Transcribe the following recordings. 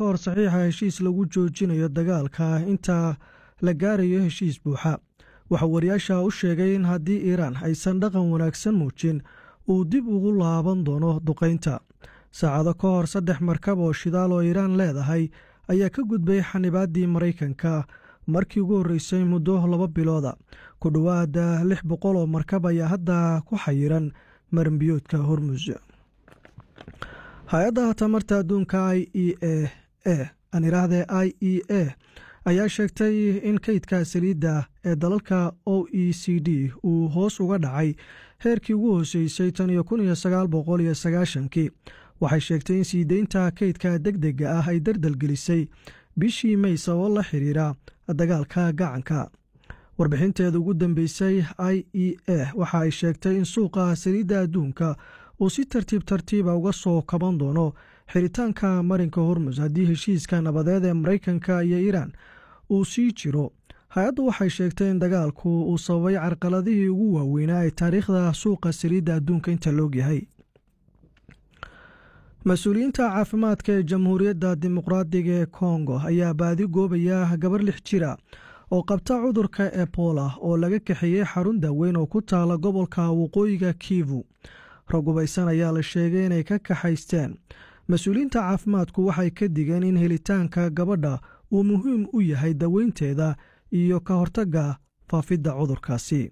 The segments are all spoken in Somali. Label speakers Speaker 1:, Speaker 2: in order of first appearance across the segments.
Speaker 1: hor saxiixa heshiis lagu joojinayo dagaalka inta la gaarayo heshiis buuxa waxaa wariyaasha u sheegay in haddii iiraan aysan dhaqan wanaagsan muujin uu dib ugu laaban doono duqaynta saacado ka hor saddex markab oo shidaal oo iiraan leedahay ayaa ka gudbay xanibaaddii maraykanka markii ugu horreysay muddo laba bilooda ku dhowaada lix boqol oo markab ayaa hadda ku xayiran maranbiyoodka hormus hay-adda tamarta adduunka i e a e aan iraahde i e a ayaa sheegtay in kaydka saliidda ee dalalka o e c d uu hoos uga dhacay heerkii ugu hooseysay tan iyo kun iyo sagaal boqol iyo sagaashankii waxay sheegtay in sii deynta kaydka deg dega ah ay dardalgelisay bishii may sababo la xiriira dagaalka gacanka warbixinteeda ugu dambeysay i e a waxa ay sheegtay in suuqa saliidda adduunka uu si tartiib tartiiba uga soo kaban doono xiritaanka marinka hormus haddii heshiiska nabadeed ee maraykanka iyo iiraan uu sii jiro hay-addu waxay sheegtay in dagaalku uu sababay carqaladihii ugu waaweynaa ee taariikhda suuqa saliidda adduunka inta loogyahay mas-uuliyiinta caafimaadka ee jamhuuriyadda dimuqraadiga ee kongo ayaa baadi goobaya gabar lix jira oo qabta cudurka ebola oo laga kaxeeyey xarun daaweyn oo ku taala gobolka waqooyiga kivu ragubaysan ayaa la sheegay inay ka kaxaysteen mas-uuliyiinta caafimaadku waxay ka digeen in helitaanka gabadha uu muhiim u yahay daweynteeda iyo ka hortagga faafidda cudurkaasi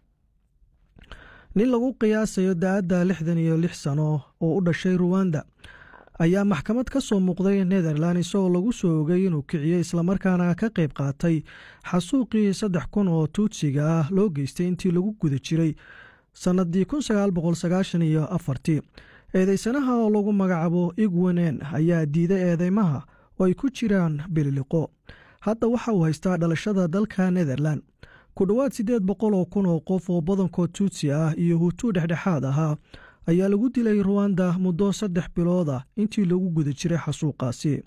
Speaker 1: nin lagu qiyaasayo da-adda lixdan iyo lix sano oo u dhashay ruwanda ayaa maxkamad ka soo muuqday netherland isagoo lagu soo ogay inuu kiciyey islamarkaana ka qayb qaatay xasuuqii saddex kun oo tuutsiga ah loo geystay intii lagu guda jiray sannadii kun sagaal boqol sagaashan iyo afartii eedeysanaha oo lagu magacaabo igwenen ayaa diiday eedeymaha oo ay ku jiraan bililiqo hadda waxa uu haystaa dhalashada dalka netherland ku dhowaad siddeed boqol oo kun oo qof oo badankood tuutsi ah iyo hutuu dhexdhexaad ahaa ayaa lagu dilay ruwanda muddo saddex bilood ah intii lagu guda jiray xasuuqaasi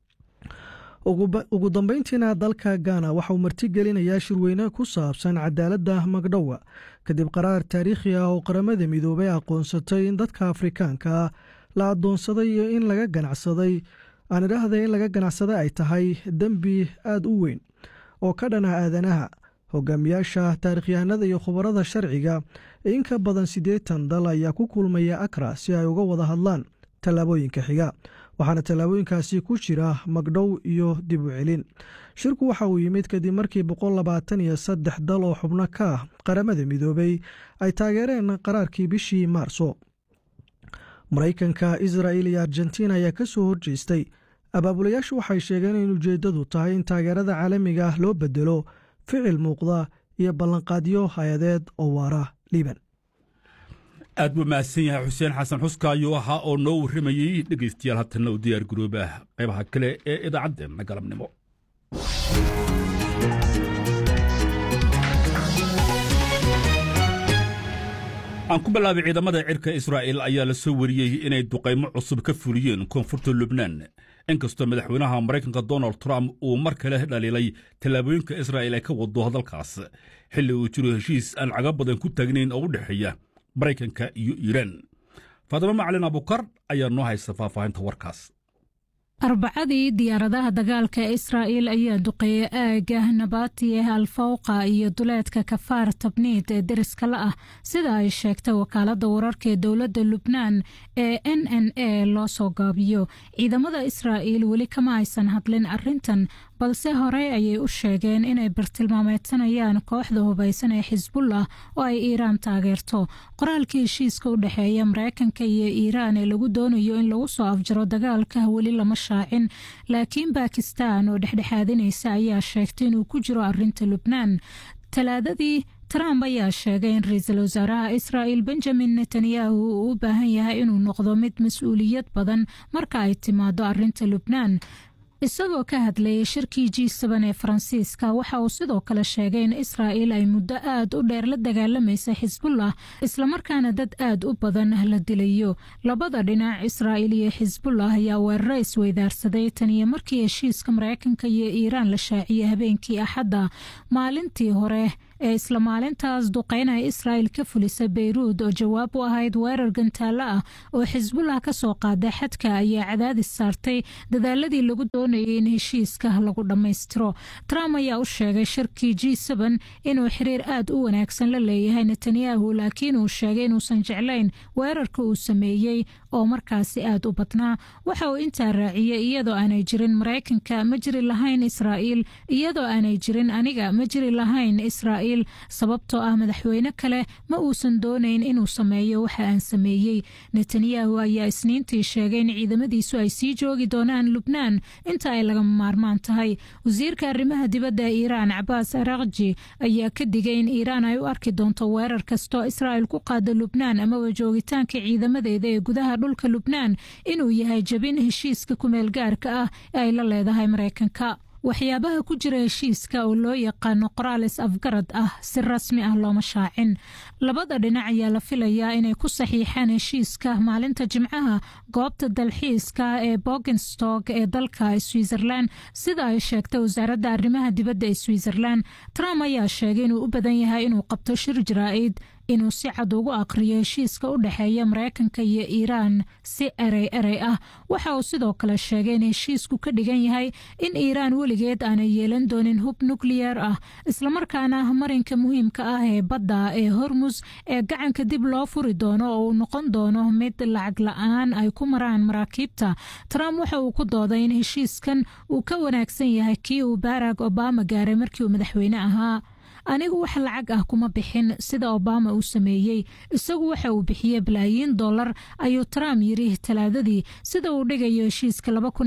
Speaker 1: ugu dambeyntiina dalka gana waxa uu martigelinayaa shirweyne ku saabsan cadaaladda magdhowa kadib qaraar taariikhi ah oo qaramada midoobay aqoonsatay in dadka afrikaanka ah la addoonsaday iyo in laga ganacsaday aan idhaahday in laga ganacsada ay tahay dembi aada u weyn oo ka dhana aadanaha hogaamiyaasha taarikhyahanada iyo khubarada sharciga ee in ka badan siddeetan dal ayaa ku kulmaya akra si ay uga wada hadlaan tallaabooyinka xiga waxaana tallaabooyinkaasi ku jira magdhow iyo dib u celin shirku waxa uu yimid kadib markii boqol labaatan iyo saddex dal oo xubno ka ah qaramada midoobay ay taageereen qaraarkii bishii maarso maraykanka israa'il iyo argentina ayaa ka soo horjeestay abaabulayaashu waxay sheegeen in ujeeddadu tahay in taageerada caalamiga ah loo bedelo ficil muuqda iyo ballanqaadyo hay-adeed oo waara liiban
Speaker 2: aad buu mahadsan yahay xuseen xasan xuska ayuu ahaa oo noo warramayey dhegaystayaal hatanna u diyaar garooba qaybaha kale ee idaacaddeenna galabnimo aan ku bilaabay ciidamada cirka israa'il ayaa la soo wariyey inay duqaymo cusub ka fuliyeen koonfurta lubnaan inkastoo madaxweynaha maraykanka donald trump uu mar kale dhaliilay tallaabooyinka israa'il ay ka wado hadalkaas xilli uu jiro heshiis aan caga badan ku taagnayn oo u dhexeeya maraykanka iyo iiraan faadimo macalin abukar ayaa noo haysta faahfaahinta warkaas
Speaker 3: arbacadii diyaaradaha dagaalka israa'il ayaa duqeeyey aagga nabatiye alfawqa iyo duleedka kafaar tabniid ee deriska la ah sida ay sheegtay wakaaladda wararka ee dowladda lubnaan ee n n a loo soo gaabiyo ciidamada israa'il weli kama aysan hadlin arrintan balse horey ayay u sheegeen inay bartilmaameedsanayaan kooxda hubaysan ee xisbullah oo ay iiraan taageerto qoraalkii heshiiska u dhexeeya mareykanka iyo iiraan ee lagu doonayo in lagu soo afjaro dagaalka weli lama shaacin laakiin bakistan oo dhexdhexaadinaysa ayaa sheegtay inuu ku jiro arinta lubnaan talaadadii trump ayaa sheegay in ra-iisul wasaaraha israa'il benjamin netanyahu uu u baahan yahay inuu noqdo mid mas-uuliyad badan marka ay timaado arinta lubnaan isagoo ka hadlayay shirkii g sban ee faransiiska waxa uu sidoo kale sheegay in israa'il ay muddo aad u dheer la dagaalamaysa xisbullah islamarkaana dad aad u badan la dilayo labada dhinac israa'il iyo xisbullah ayaa weeraro isweydaarsaday tan iyo markii heshiiska mareykanka iyo iiraan la shaaciyey habeenkii axadda maalintii hore ee isla maalintaas duqeynaya israa'il ka fulisa beyruud oo jawaab u ahayd weerar gantaalo ah oo xisbullah ka soo qaada xadka ayaa cadaadis saartay dadaaladii lagu doonayay in heshiiska lagu dhammaystiro trump ayaa u sheegay shirkii g inuu xiriir aad u wanaagsan la leeyahay netanyahu laakiin uu sheegay inuusan jeclayn weerarka uu sameeyey oo markaasi aad u badnaa waxa uu intaa raaciyey iyadoo aanay jirin maraykanka ma jiri lahayn israa'iil iyadoo aanay jirin aniga ma jiri lahayn israa'iil sababtoo ah madaxweyne kale ma uusan doonayn inuu sameeyo waxa aan sameeyey netanyahu ayaa isniintii sheegay in ciidamadiisu ay sii joogi doonaan lubnaan inta ay lagama maarmaan tahay wasiirka arrimaha dibadda ee iiraan cabaas arakji ayaa ka digay in iiraan ay u arki doonto weerar kastoo israa'il ku qaada lubnaan amaba joogitaanka ciidamadeeda ee gudaha dhulka lubnaan inuu yahay jabin heshiiska kumeel gaarka ah ee ay la leedahay maraykanka waxyaabaha ku jira heshiiska oo loo yaqaano qoraal is afgarad ah si rasmi ah looma shaacin labada dhinac ayaa la filayaa inay ku saxiixaan heshiiska maalinta jimcaha goobta dalxiiska ee bogenstog ee dalka switzerland sida ay sheegtay wasaaradda arrimaha dibadda ee switzerland trump ayaa sheegay inuu u badan yahay inuu qabto shir jaraa'id inuu si cad ugu aqriyo heshiiska u dhexeeya maraykanka iyo iiraan si erey erey ah waxa uu sidoo kale sheegay in heshiisku ka dhigan yahay in iiraan weligeed aanay yeelan doonin hub nukliyeer ah islamarkaana marinka muhiimka ah ee badda ee hormus ee gacanka dib loo furi doono oo uu noqon doono mid lacag la-aan ay ku maraan maraakiibta trump waxa uu ku dooday in heshiiskan uu ka wanaagsan yahay kii uu barack obama gaaray markii uu madaxweyne ahaa anigu wax lacag ah kuma bixin sida obama uu sameeyey isagu waxa uu bixiyey balaayiin dollar ayuu trump yiri talaadadii sida uu dhigayo heshiiska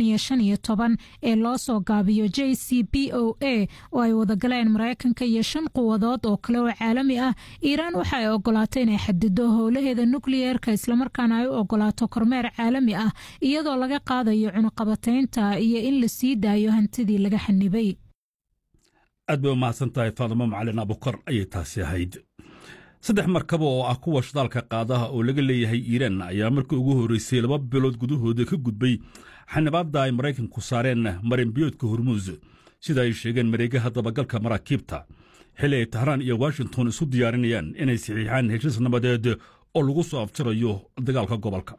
Speaker 3: ee loo soo gaabiyo j c b o a oo ay wadagaleen maraykanka iyo shan quwadood oo kale oo caalami ah iiraan waxa ay ogolaatay inay xadido howlaheeda nukliyeerka islamarkaana ay u ogolaato kormeer caalami ah iyadoo laga qaadayo cunuqabataynta iyo in la sii daayo hantidii laga xanibay
Speaker 2: aad bay u mahadsan tahay faadimo macalin abukar ayay taasi ahayd saddex markaba oo ah kuwa shidaalka qaadaha oo laga leeyahay iiraan ayaa markii ugu horreysay laba bilood gudahooda ka gudbay xanibaadda ay maraykanku saareen marinbiyoodka hormuus sida ay sheegeen mareegaha dabagalka maraakiibta xili ay tahraan iyo washington isu diyaarinayaan inay saxiixaan heshiis nabadeed oo lagu soo aftirayo dagaalka gobolka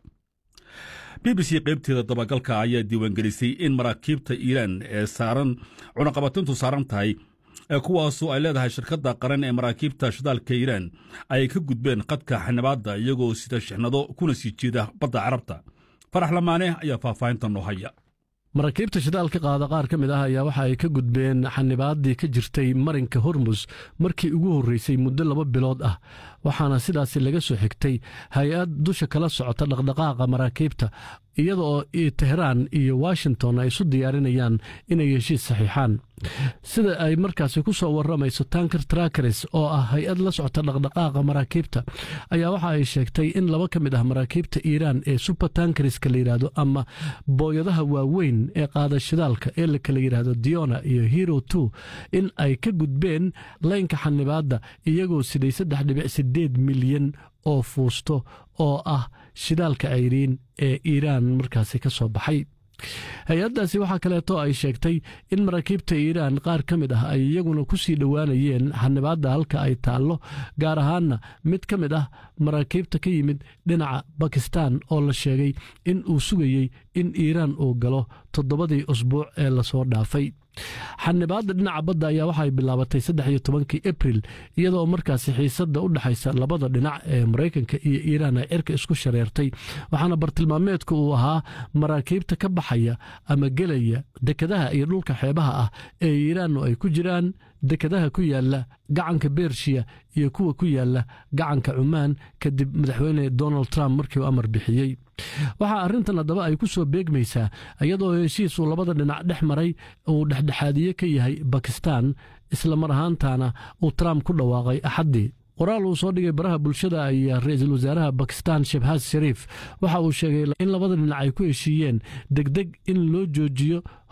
Speaker 2: b b c qaybteeda dabagalka ayaa diiwaangelisay in maraakiibta iiraan ee saaran cunaqabatintu saaran tahay kuwaasoo ay leedahay shirkadda qaran ee maraakiibta shidaalka iiraan ay ka gudbeen qadka xanibaadda iyagoo sida shixnado kuna sii jeeda badda carabta farax lamaane ayaa faahfaahinta noo haya
Speaker 4: maraakiibta shidaalka qaada qaar ka mid ah ayaa waxa ay ka gudbeen xanibaaddii ka jirtay marinka hormus markii ugu horreysay muddo laba bilood ah waxaana sidaasi laga soo xigtay hay-ad dusha kala socota dhaqdhaqaaqa maraakiibta iyada oo tehraan iyo washington ay isu diyaarinayaan inay heshiis saxiixaan sida ay markaasi ku soo warramayso tanker trakers oo ah hay-ad la socota dhaqdhaqaaqa maraakiibta ayaa waxa ay sheegtay in laba ka mid ah maraakiibta iiraan ee super tankerska la yidhaahdo ama booyadaha waaweyn ee qaada shidaalka ee la kala yidhaahdo diona iyo hero two in ay ka gudbeen laynka xanibaadda iyagoo siday saddex dhibic sideed milyan oo fuusto oo ah shidaalka cayriin ee iiraan markaasi ka soo baxay hay-addaasi waxaa kaleeto ay sheegtay in maraakiibta iiraan qaar ka mid ah ay iyaguna ku sii dhowaanayeen xanibaadda halka ay taallo gaar ahaanna mid ka mid ah maraakiibta ka yimid dhinaca bakistan oo la sheegay in uu sugayey in iiraan uu galo toddobadii usbuuc ee lasoo dhaafay xanibaadda dhinaca badda ayaa waxaay bilaabatay saddex iyo tobankii abril iyadoo markaasi xiisadda u dhexaysa labada dhinac ee maraykanka iyo iiraan ay cirka isku shareertay waxaana bartilmaameedku uu ahaa maraakiibta ka baxaya ama gelaya dekadaha iyo dhulka xeebaha ah ee iiraannu ay ku jiraan dekadaha ku yaala gacanka bershiya iyo kuwa ku yaala gacanka cumaan kadib madaxweyne donald trump markii uu amar bixiyey waxaa arrintan haddaba ay ku soo beegmaysaa iyadoo heshiis uu labada dhinac dhex maray uu dhexdhexaadiye ka yahay bakistan isla mar ahaantana uu trump ku dhawaaqay axaddii qoraal uu soo dhigay baraha bulshada ayaa ra-iisul wasaaraha bakistan shebhas shariif waxa uu sheegay in labada dhinac ay ku heshiiyeen degdeg in loo joojiyo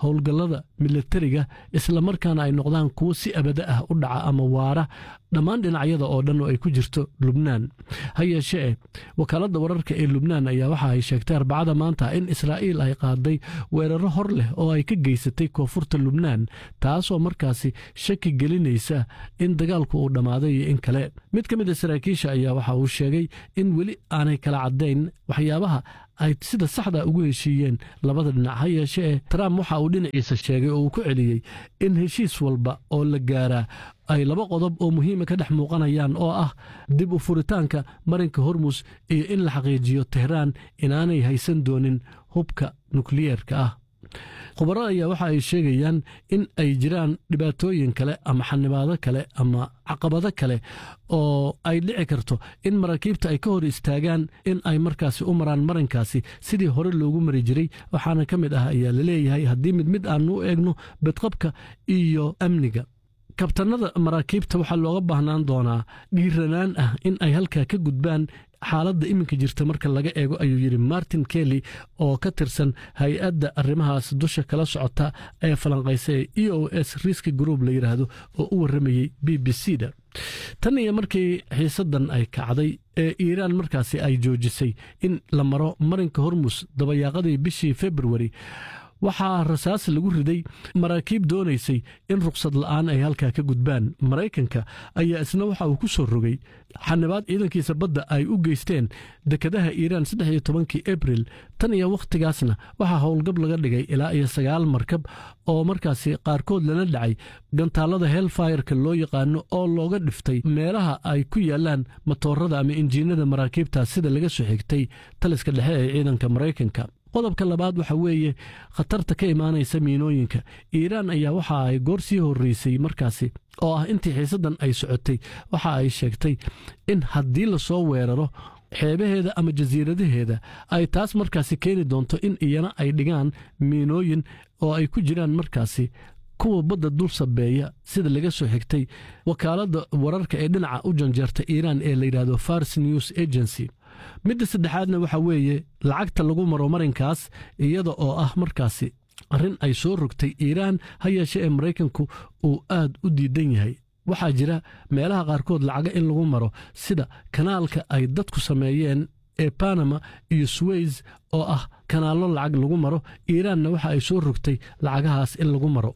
Speaker 4: howlgallada milatariga islamarkaana ay noqdaan kuwo si abada ah u dhaca ama waara dhammaan dhinacyada oo dhan oo ay ku jirto lubnaan ha yeeshee wakaaladda wararka ee lubnaan ayaa waxa ay sheegtay arbacada maanta in israa'iil ay qaaday weeraro hor leh oo ay ka geysatay koonfurta lubnaan taasoo markaasi shaki gelinaysa in dagaalku uu dhammaaday iyo in kale mid ka mid a saraakiisha ayaa waxa uu sheegay in weli aanay kala caddayn waxyaabaha ay sida saxda ugu heshiiyeen labada dhinac ha yeeshee trump waxa uu dhinaciisa sheegay oo uu ku celiyey in heshiis walba oo la gaaraa ay laba qodob oo muhiima ka dhex muuqanayaan oo ah dib u furitaanka marinka hormus iyo in la xaqiijiyo tehraan inaanay haysan doonin hubka nukliyeerka ah khubaro ayaa waxa ay sheegayaan in ay jiraan dhibaatooyin kale ama xanibaado kale ama caqabado kale oo ay dhici karto in maraakiibta ay ka hor istaagaan in ay markaasi u maraan marinkaasi sidii hore loogu mari jiray waxaana ka mid ah ayaa laleeyahay haddii mid mid aanu u eegno bedqabka iyo amniga kabtanada maraakiibta waxaa looga baahnaan doonaa dhiiranaan ah in ay halkaa ka gudbaan xaaladda iminka jirta marka laga eego ayuu yidhi martin kelly oo ka tirsan hay-adda arrimahaas dusha kala socota ee falanqaysa ee e o s riski group la yidhaahdo oo u warramayey b b c da tan iyo markii xiisaddan ay kacday ee iiraan markaasi ay joojisay in la maro marinka hormus dabayaaqadii bishii februari waxaa rasaas lagu riday maraakiib doonaysay in ruqsad la'aan ay halkaa ka gudbaan maraykanka ayaa isna waxa uu ku soo rogay xanibaad ciidankiisa badda ay u geysteen dekadaha iiraan saddex iyo tobankii abril tan iyo wakhtigaasna waxaa howlgab laga dhigay ilaa iyo sagaal markab oo markaasi qaarkood lala dhacay gantaallada helfireka loo yaqaano oo looga dhiftay meelaha ay ku yaalaan matoorada ama injiinada maraakiibta sida laga soo xigtay taliska dhexe ee ciidanka maraykanka qodobka labaad waxa weeye khatarta ka imaanaysa miinooyinka iiraan ayaa waxa ay goor sii horreysay markaasi oo ah intii xiisaddan ay socotay waxa ay sheegtay in haddii lasoo weeraro xeebaheeda ama jasiiradaheeda ay taas markaasi keeni doonto in iyana ay dhigaan miinooyin oo ay ku jiraan markaasi kuwa badda dul sabeeya sida laga soo xigtay wakaaladda wararka ee dhinaca u janjeerta iiraan ee la yidhaahdo fars news agency midda saddexaadna waxa weeye lacagta lagu maro marinkaas iyada oo ah markaasi arrin ay soo rogtay iiraan ha yeeshe ee maraykanku uu aad u diidan yahay waxaa jira meelaha qaarkood lacaga in lagu maro sida kanaalka ay dadku sameeyeen ee banama iyo suweys oo ah kanaallo lacag lagu maro iiraanna waxa ay soo rogtay lacagahaas in lagu maro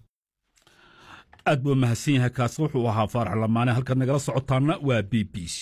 Speaker 2: aad buu mahadsan yahay kaasi wuxuu ahaa faarax lamaane halkaad nagala socotaana waa b b c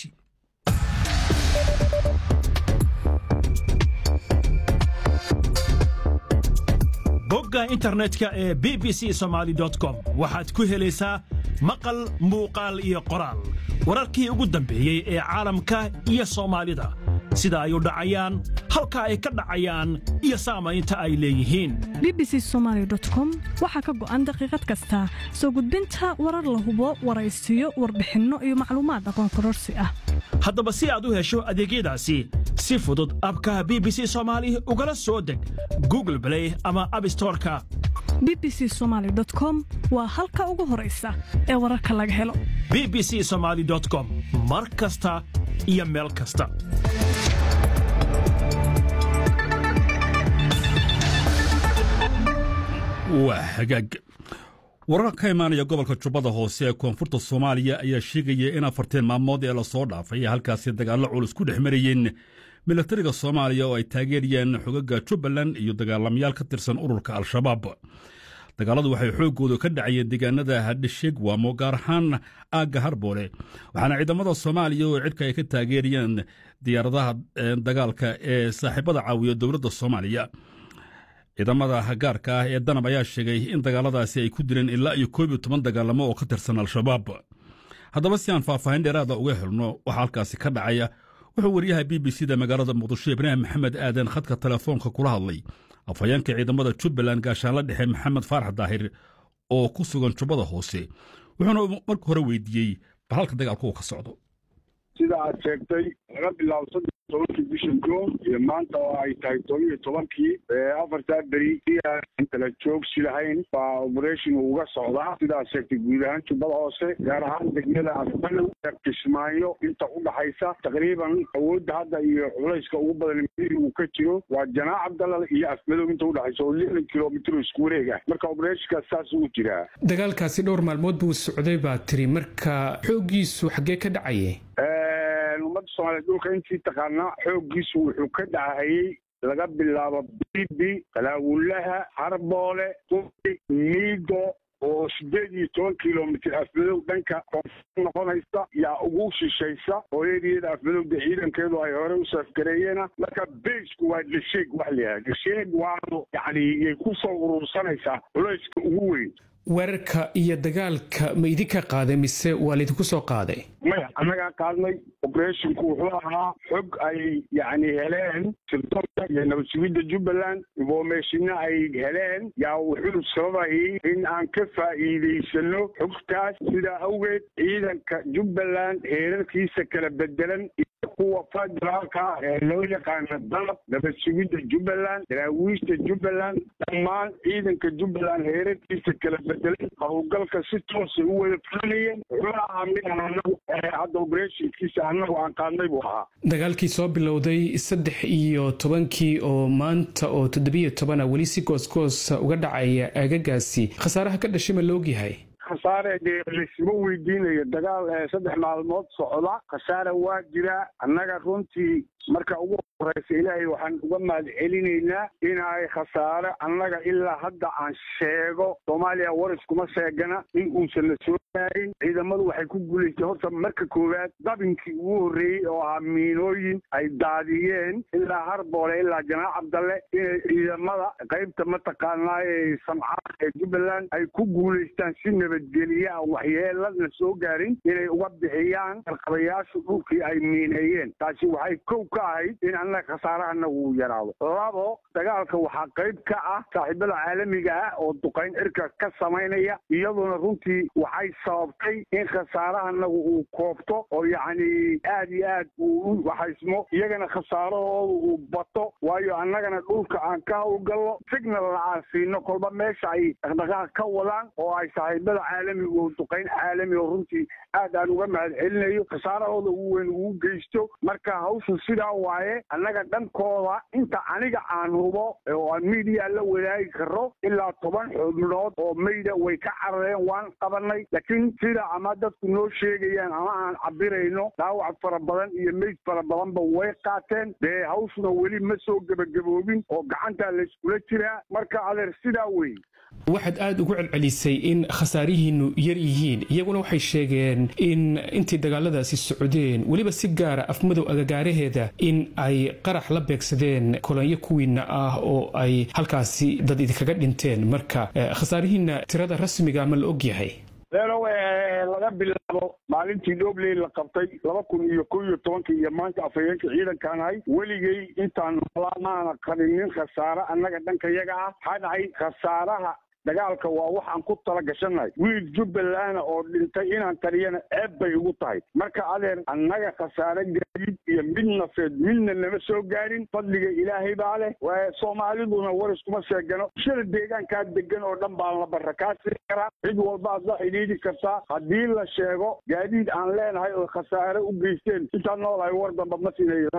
Speaker 5: bogga internetka ee b b c somaali com waxaad ku helaysaa maqal muuqaal iyo qoraal wararkii ugu dambeeyey ee caalamka iyo soomaalida sida ay u dhacayaan halka ay ka dhacayaan iyo saamaynta ay leeyihiin
Speaker 6: bbc somalycom waxaa ka go'an daqiiqad kasta soo gudbinta warar la hubo waraysiyo warbixinno iyo macluumaad aqoon kororsi ah
Speaker 5: haddaba si aad u hesho adeegyadaasi si fudud abka b b c soomaali ugala soo deg google blay ama abstoreka
Speaker 6: bbc somaly com waa halka ugu horaysa ee wararka laga helo
Speaker 5: b b c somaali com mar kasta iyo meel kasta
Speaker 2: waa hagaag warar ka imaanaya gobolka jubbada hoose ee koonfurta soomaaliya ayaa sheegaya in afarteen maalmood ee lasoo dhaafay ee halkaasi dagaallo culus ku dhex marayeen milatariga soomaaliya oo ay taageerayaan xogaga jubbaland iyo dagaalamayaal ka tirsan ururka al-shabaab dagaaladu waxay xooggoodu ka dhacayeen deegaanada hadhesheegwaamo gaar ahaan aagga harboole waxaana ciidamada soomaaliya oo cidhka ay ka taageerayaan diyaaradaha dagaalka ee saaxiibada caawiya dowladda soomaaliya ciidamada gaarka ah ee danab ayaa sheegay in dagaaladaasi ay ku dileen ilaa iyo koob iyo toban dagaalamo oo ka tirsan al-shabaab haddaba si aan faahfaahin dheeraada uga helno waxaa halkaasi ka dhacaya wuxuu wariyaha b b c da magaalada muqdisho ibraahim maxamed aadan khadka telefoonka kula hadlay afhayeenka ciidamada jubbaland gaashaanla dhexe maxamed faarax daahir oo ku sugan jubbada hoose wuxuuna marka hore weydiiyey bal halka dagaalku uu ka socdo
Speaker 7: sida aad sheegtay laga bilaabo tobankii bisha juun iyo maanta oo ay tahay toban iyo tobankii afartaa beri kala joogsi lahayn baa operation uga socdaa sidaas sheegtay guud ahaan jubbada hoose gaar ahaan degmada afmalow kismaayo inta u dhaxaysa taqriiban awoodda hadda iyo culayska ugu badan midii uu ka jiro waa janaac abdalal iyo afmadow inta udhaxaysa oo lixdan kilomitr isku wareeg ah marka operationkaas saas uu jiraa
Speaker 8: dagaalkaasi dhowr maalmood buu socday baa tiri marka xooggiisu xaggee ka dhacayay
Speaker 7: ummadda soomaaliyeed dhulka intii taqaanaa xooggiisu wuxuu ka dhacayey laga bilaabo bibi qalaawulaha harboole quri miigo oo sideed iyo toban kilomitr afmadow dhanka koonfur noqonaysa yaa ugu shishaysa hooyadeeda afmadowda ciidankeedu ay hore u saafgareeyeena marka baysku waa dhasheeg wax layahay dhasheeg waanu yani yay ku soo urursanaysaa culayska ugu weyn
Speaker 8: weerarka iyo dagaalka ma idinka qaaday mise waa laydinku soo qaaday
Speaker 7: maya annagaa qaadnay operationku wuxuu ahaa xog ay yani heleen sirdoonka iyo nabad sugidda jubbaland informationna ay heleen yaa wuxuu sababayay in aan ka faa'iidaysano xogtaas sidaa awgeed ciidanka jubbaland heerarkiisa kala bedelan kuwa federaalka ah ee loo yaqaana dalab nabad sugidda jubbaland daraawiishta jubbaland dhammaan ciidanka jubbaland heerarkiisa kala bedelay howlgalka si toosay u wada fulinayeen wuxuu ahaa mid anagu hadda operationkiisa annagu aan qaadnay buu ahaa
Speaker 8: dagaalkii soo bilowday saddex iyo tobankii oo maanta oo toddobiyo tobana weli si goosgoosa uga dhacaya aagagaasi khasaaraha ka dhashay ma laogyahay
Speaker 7: khasaare dee laysma weydiinayo dagaal saddex maalmood socda khasaare waa jira annaga runtii marka ugu horeysa ilaahay waxaan uga mahad celinaynaa in ay khasaare annaga ilaa hadda aan sheego soomaaliya wariskuma sheegana in uusan la soo gaarin ciidamadu waxay ku guulaystay horta marka koowaad dabinkii ugu horreeyey oo ahaa miinooyin ay daadiyeen ilaa harboole ilaa janaac cabdalle inay ciidamada qaybta mataqaanaa ee samcaad ee jubbaland ay ku guulaystaan si nabadgeliya aan waxyeelana soo gaarin inay uga bixiyaan qarqabayaashu dhulkii ay miineeyeen taasi waxay kow ka ahayd in annaga khasaarahana uu yaraado labo dagaalka waxaa qayb ka ah saaxiibada caalamiga ah oo duqayn cirka ka samaynaya iyaduna runtii waxay sababtay in khasaarahanagu uu koobto oo yacni aad iyo aad uu u waxaysmo iyagana khasaarahooda uu bato waayo annagana dhulka aan ka howlgallo signalna aan siino kolba meesha ay dhaqdhaqaaq ka wadaan oo ay saaxiibada caalamiga oo duqayn caalami oo runtii aad aan uga mahad celinayo khasaarahooda ugu weyn ugu geysto marka hawshu sidaa waaye annaga dhankooda inta aniga aan hubo oo aan miidiya la wadaagi karo ilaa toban xubnood oo mayda way ka carareen waan qabanay laakiin sida ama dadku noo sheegayaan ama aan cabirayno dhaawac fara badan iyo meyd fara badanba way qaateen dee hawshuna weli ma soo gebagaboobin oo gacantaa layskula jiraa marka adeer sidaa wey
Speaker 8: waxaad aada ugu celcelisay in khasaarihiinu yar yihiin iyaguna waxay sheegeen in intii dagaaladaasi socdeen weliba si gaara afmadow agagaaraheeda in ay qarax la beegsadeen kolonyo kuwiina ah oo ay halkaasi dad idinkaga dhinteen marka khasaarihiina tirada rasmiga ma la ogyahay
Speaker 7: leelow laga bilaabo maalintii dhobley la qabtay laba kun iyo kow iyo tobankii iyo maanta afhayeenka ciidankaan ahay weligay intaan maana qabinin khasaare annaga dhanka yaga ah maxaa dhacay khasaaraha dagaalka waa waxaan ku tala gashannahay wiil jubbaland oo dhintay inaan taliyana ceeb bay ugu tahay marka adeer annaga khasaare gaadiid iyo mid nafeed midna nama soo gaarin fadliga ilaahay baa leh soomaaliduna wariskuma sheegano bulshada deegaankaa degan oo dhan baan la barra kaa sii karaa cid walbaad la xidhiidhi kartaa haddii la sheego gaadiid aan leenahay oo khasaare u geysteen intaan noolahay war damba ma siinayo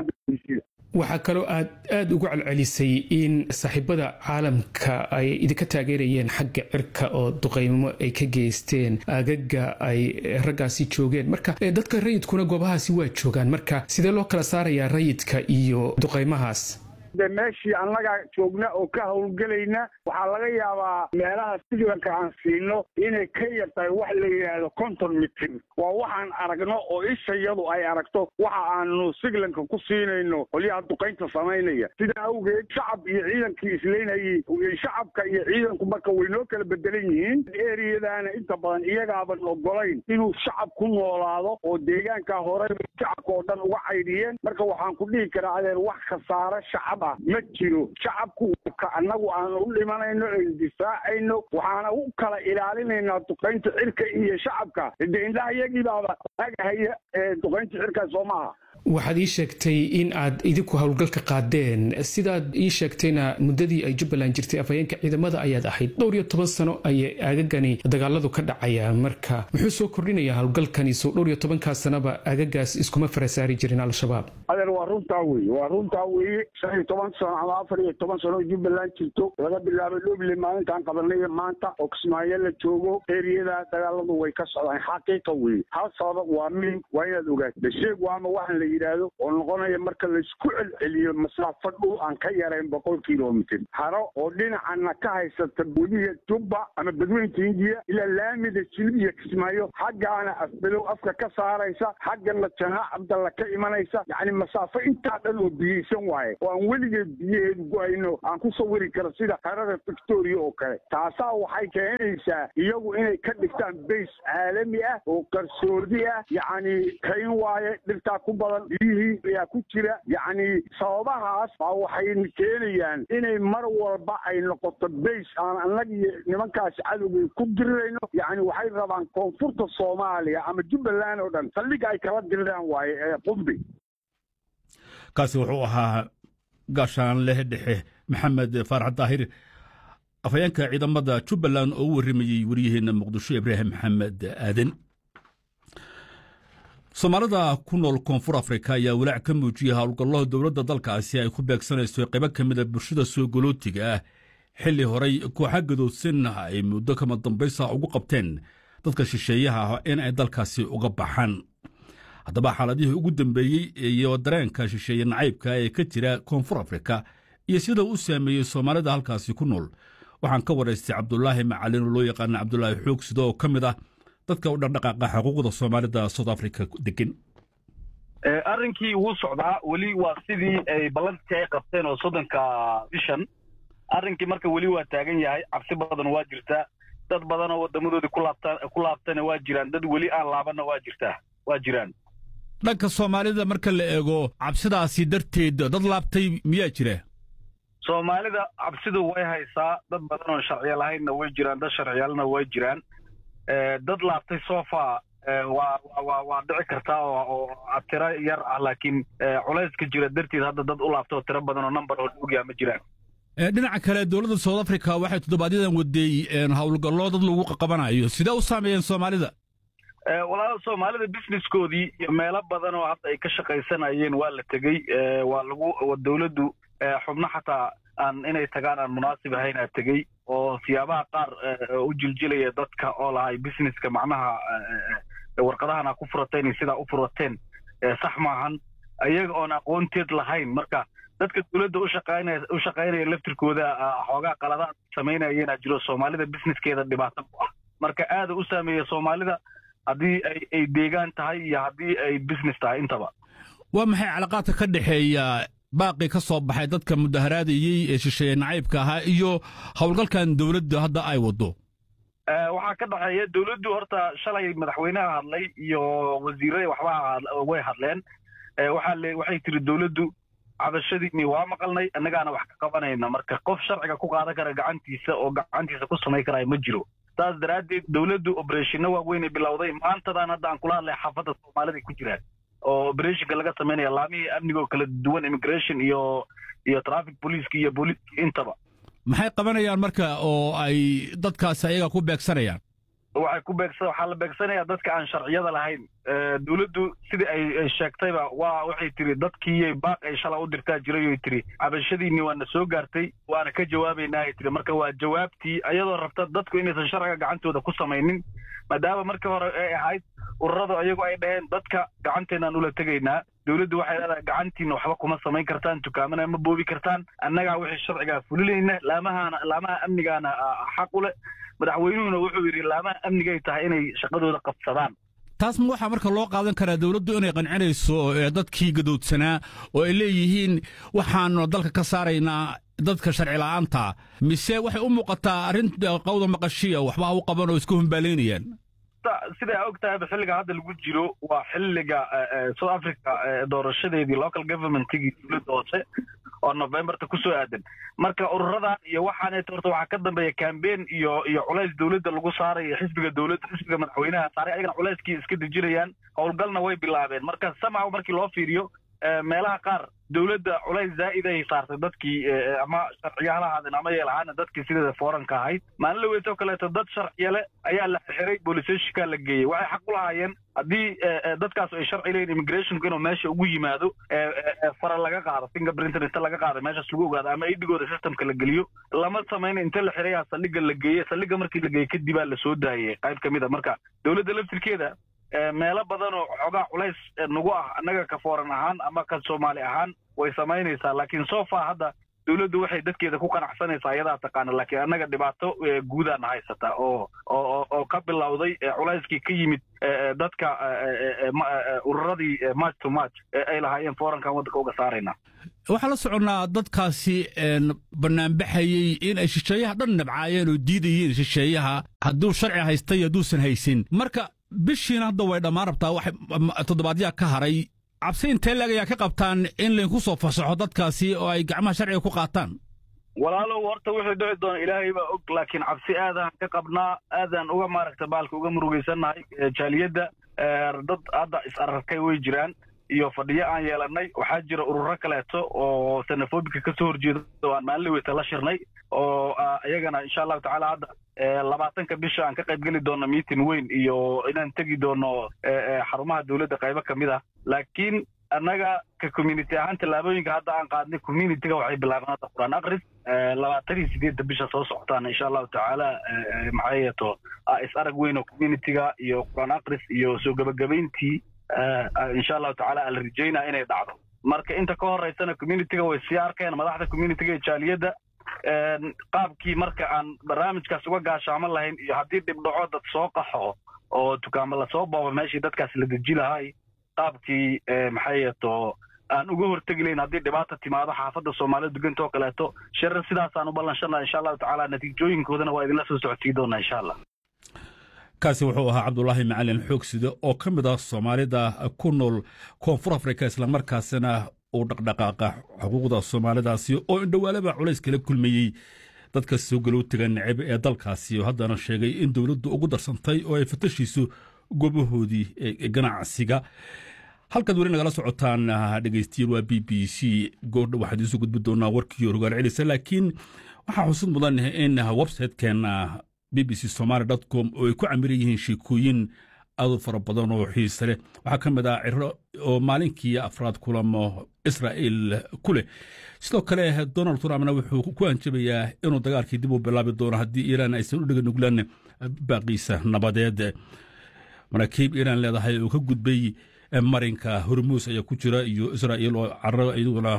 Speaker 8: waxaa kaloo aad aada ugu celcelisay in saaxiibada caalamka ay idinka taageerayeen xagga cirka oo duqaymo ay ka geysteen agaga ay raggaasi joogeen marka dadka rayidkuna goobahaasi waa joogaan marka sidee loo kala saarayaa rayidka iyo duqaymahaas
Speaker 7: de meeshii annaga joogna oo ka howlgelayna waxaa laga yaabaa meelaha siglanka aan siino inay ka yartahay wax la yidhaahdo conton mitir waa waxaan aragno oo ishayadu ay aragto waxa aanu siglanka ku siinayno qolyaha duqaynta samaynaya sidaa awgeed shacab iyo ciidankii isleynayay shacabka iyo ciidanku marka way noo kala bedelan yihiin eriyadaana inta badan iyagaaban ogolayn inuu shacab ku noolaado oo deegaanka hore shacabka oo dhan uga caydhiyeen marka waxaan ku dhihi karaa adeer wax khasaare shacab ma jiro shacabku ka annagu aan u dhimanayno en difaacayno waxaana u kala ilaalinaynaa duqaynta cirka iyo shacabka de indhaha iyagii baaba agahaya ee duqaynta cirka soo maaha
Speaker 8: waxaad ii sheegtay in aad idinku howlgalka qaadeen sidaad ii sheegtayna muddadii ay jubbaland jirtay afhayeenka ciidamada ayaad ahayd dhowr iyo toban sano ayay aagagani dagaaladu ka dhacayaan marka muxuu soo kordhinayaa howlgalkani soo dhowr iyo tobankaa sanaba aagagaas iskuma farasaari jirin al-shabaab
Speaker 7: adeer waa runtaa weye waa runtaa weeye shan iyo toban sano ama afar iyo toban sano jubbaland jirto laga bilaabo dhoble maalintaan qabanay maanta oo kismaayo la joogo eriyada dagaaladu way ka socdaan xaqiiqa weye hal sabab waa min waa inaad ogaato basheeg waama waxaan la yidhaahdo oo noqonaya marka laysku celceliyo masaafo dhul aan ka yarayn boqol kilomitr haro oo dhinacana ka haysata weliga jubba ama badweynta hindiya ilaa laamida jilib iyo kismaayo xaggaana afbelow afka ka saaraysa xaggana janaac cabdalla ka imanaysa yacni masaafo intaa dhan oo biyeysan waaye oo aan weligeed biyaheedu go-ayno aan ku sawiri karo sida harada victoria oo kale taasaa waxay keenaysaa iyagu inay ka dhigtaan bays caalami ah oo qarsoodi ah yacni kayn waaye dhirtaa ku badan biyihii ayaa ku jira yacni sababahaas baa waxay keenayaan inay mar walba ay noqoto bays aan annaga iyo nimankaasi cadowgay ku dirirayno yacni waxay rabaan koonfurta soomaaliya ama jubbaland oo dhan saldhiga ay kala diriraan waaye ee qumbi
Speaker 2: kaasi wuxuu ahaa gaashaanleh dhexe maxamed faarax daahir afhayeenka ciidamada jubbaland oo u warramayey waryaheena muqdisho ibraahim maxamed aaden soomaalida ku nool koonfur afrika ayaa walaac ka muujiyey howlgallada dowladda dalkaasi ay ku beegsanayso qaybo ka mida bulshada soo golootiga ah xilli horay kooxa gadoodsan ay muddo kama dambaysa ugu qabteen dadka shisheeyaha ah in ay dalkaasi uga baxaan haddaba xaaladihii ugu dambeeyey iyo dareenka shisheeye nacaybka ee ka jira koonfur afrika iyo sida u saameeyey soomaalida halkaasi ku nool waxaan ka waraystay cabdulaahi macalin oo loo yaqaana cabdulaahi xoog sida oo ka mid ah dadka u dhaqdhaqaaqa xuquuqda soomaalida south africa degan
Speaker 9: arrinkii wuu socdaa weli waa sidii ay ballantii ay qabteen oo soddonka bishan arrinkii marka weli waa taagan yahay cabsi badan waa jirtaa dad badan oo wadamadoodii kulaabta ku laabtana waa jiraan dad weli aan laabanna waa jirtaa waa jiraan
Speaker 2: dhanka soomaalida marka la eego cabsidaasi darteed dad laabtay miyaa jira
Speaker 9: soomaalida cabsidu way haysaa dad badan oon sharciya lahaynna way jiraan dad sharciyaalna way jiraan dad laabtay sofa waa waa waa dhici kartaa oo tiro yar ah laakiin culayska jira darteed hadda dad u laabta oo tiro badan oo number oo dhowgyaa ma jiraan
Speaker 2: dhinaca kale dowladda south africa waxay toddobaadyadaan wadeey howlgallo dad lagu qabanayo sidee u saameeyeen soomaalida
Speaker 9: walaal soomaalida businesskoodii iyo meelo badan oo hadda ay ka shaqaysanayeen waa la tegey waa lagu dowladdu xubno xataa aan inay tagaan aan munaasib ahayn aa tegey oo siyaabaha qaar u jiljilaya dadka oo lahay businesska macnaha warqadahan aa ku furateen iyo sidaa u furateen sax maahan iyaga oon aqoonteed lahayn marka dadka dowladda ushaqaynaya u shaqaynaya laftirkooda xoogaa qaladaan samaynayeenaa jiro soomaalida businesskeeda dhibaato ku ah marka aada u saameeya soomaalida haddii ay ay deegaan tahay iyo haddii ay business tahay intaba
Speaker 2: waa maxay calaqaadka ka dhexeeya baaqii ka soo baxay dadka mudaharaadayey ee shisheeye nacaybka ahaa iyo howlgalkan dowladda hadda ay waddo
Speaker 9: waxaa ka dhexeeya dowladdu horta shalay madaxweynaha hadlay iyo wasiirada waxba way hadleen waxaa le waxay tiri dowladdu cabashadiini waa maqalnay annagaana wax ka qabanayna marka qof sharciga ku qaadan kara gacantiisa oo gacantiisa ku samayn karaya ma jiro saas daraaddeed dowladdu obereshino waaweynay bilowday maantadan hadda aan kula hadlay xaafadda soomaalida ku jiraan oo obereshinka laga samaynaya laamihii amniga oo kala duwan immigration iyo iyo traffic policeska iyo booliiska intaba
Speaker 2: maxay qabanayaan marka oo ay dadkaasi ayaga ku beegsanayaan
Speaker 9: waxay ku beegsa waxaa la beegsanayaa dadka aan sharciyada lahayn dowladdu sidii ay sheegtayba waa waxay tiri dadkii baaq ay shala u dirtaa jiray oy tiri cabashadiinni waana soo gaartay waana ka jawaabaynaa ay tiri marka waa jawaabtii iyadoo rabta dadku inaysan sharciga gacantooda ku samaynin maadaama markii hore ay ahayd ururadu iyagu ay dhaheen dadka gacanteenaan ula tegaynaa dowladdu waxay leedahay gacantiina waxba kuma samayn kartaan dukaamana ma boobi kartaan annagaa wixii sharcigaa fulinayna laamahaana laamaha amnigaana xaq u leh madaxweynuhuna wuxuu yidhi laamaha amnigay tahay inay shaqadooda qabsadaan
Speaker 2: taas ma waxaa marka loo qaadan karaa dowladdu inay qancinayso dadkii gadoodsanaa oo ay leeyihiin waxaanu dalka ka saaraynaa dadka sharci la'aanta mise waxay u muuqataa arrin qawda maqashiya waxba ha u qaban oo iska humbaalaynayaan
Speaker 9: sidaa og tahayba xilliga hadda lagu jiro waa xilliga south africa doorashadeedii local governmentigii dowladda hoose oo novemberta kusoo aadan marka ururadan iyo waxaaneet horta waxaa ka dambeeya cambein iyo iyo culays dowladda lagu saarayo xisbiga dowladda xisbiga madaxweynaha saaray ayagana culayskii iska dejinayaan howlgalna way bilaabeen marka samaw markii loo fiiriyo meelaha qaar dowladda culays zaa'iday saartay dadkii ama sharciyaha ha ahaadeen ama yeelahaana dadkii sideeda fooranka ahayd maalin la weytoo kaleeto dad sharciyale ayaa la xiray booliseeshika la geeyey waxay xaq u lahaayeen haddii dadkaas ay sharci leeyihin immigrationku inuu meesha ugu yimaado fara laga qaado fingerprintin inta laga qaado meeshaas lagu ogaado ama idigooda systemka la geliyo lama samayna inta la xirayaa saldhigga la geeye saldhigga markii la geeyey kadibaa lasoo daayey qayb ka mid a marka dowladda laftirkeeda meelo badan oo xoogaa culays nagu ah annaga ka fooran ahaan ama ka soomaali ahaan way samaynaysaa laakiin sofa hadda dowladdu waxay dadkeeda ku qanacsanaysaa iyadaa taqaana laakiin annaga dhibaato guudaana haysata oo oo oo ka bilowday culayskii ka yimid dadka ururadii march to march ay lahaayeen foorankan waddanka uga saarayna
Speaker 2: waxaa la soconnaa dadkaasi banaanbaxayey in ay shisheeyaha dhan nabcaayeen oo diidayeen shisheeyaha hadduu sharci haystay hadduusan haysin marka bishiina hadda way dhammaan rabtaa wax toddobaadyaa ka haray cabsi intee leeg ayaa ka qabtaan in laydinku soo fasaxo dadkaasi oo ay gacmaha sharciga ku qaataan
Speaker 9: walaalow horta wuxuu dhici doona ilaahay baa og laakiin cabsi aadaan ka qabnaa aadaan uga maaragta baalka uga murugaysannahay jaaliyadda dad hadda is ararkay way jiraan iyo fadhiyo aan yeelannay waxaa jira ururo kaleeto oo sanafobika ka soo horjeeda oo aan maalin weyta la shirnay oo iyagana insha allahu tacaala hadda labaatanka bisha aan ka qayb geli doonno meeting weyn iyo inaan tegi doono xarumaha dowladda qaybo ka mid ah laakiin annaga ka community ahaan tallaabooyinka hadda aan qaadnay communityga waxay bilaabeen hadda qur-aan akris labaatan iyo sideedda bisha soo socotaan insha allahu tacaala maxay yeeto is arag weyn oo communityga iyo qur-aan akris iyo soo gebagabayntii insha allahu tacaala aan la rajaynaa inay dhacdo marka inta ka horeysana communityga way sii arkeen madaxda communityga ee jaaliyadda qaabkii marka aan barnaamijkaas uga gaashaaman lahayn iyo haddii dhibdhaco dad soo qaxo oo dukaamo lasoo boobo meeshii dadkaas la deji lahay qaabkii maxay yeeto aan uga hortegi layn haddii dhibaata timaado xaafadda soomaalida duganta oo kaleeto shirar sidaasaan u ballanshana insha allahu tacaala natiijooyinkoodana waa idinla soo socodsii doonaa insha allah
Speaker 2: kaasi wuxuu ahaa cabdulaahi macalin xoogside oo ka mid ah soomaalida ku nool koonfur afrika islamarkaasina uu dhaqdhaqaaqa xuquuqda soomaalidaasi oo indhowaalaba culays kala kulmayey dadka soo galowtiga neceb ee dalkaasi oo haddana sheegay in dowladdu ugu darsantay oo ay fatashiiso goobahoodii ganacsiga halkaad weli nagala socotaan dhegeystiyaal waa b b c goordha waxaad iisu gudbi doonaa warkii rogaal celisa laakiin waxaa xusud mudan in websitekeena b b c somaali com oo ay ku camiran yihiin sheekooyin aad u fara badan oo xiise leh waxaa ka mid ah ciro oo maalinkii afraad kulamo israa'il ku leh sidoo kale donald trumpna wuxuu ku hanjabayaa inuu dagaalkii dib u bilaabi doono haddii iiraan aysan u dhega nuglaan baaqiisa nabadeed maraakiib iiraan leedahay oo ka gudbay marinka hormuus ayaa ku jira iyo israa'il oo carro iyaduna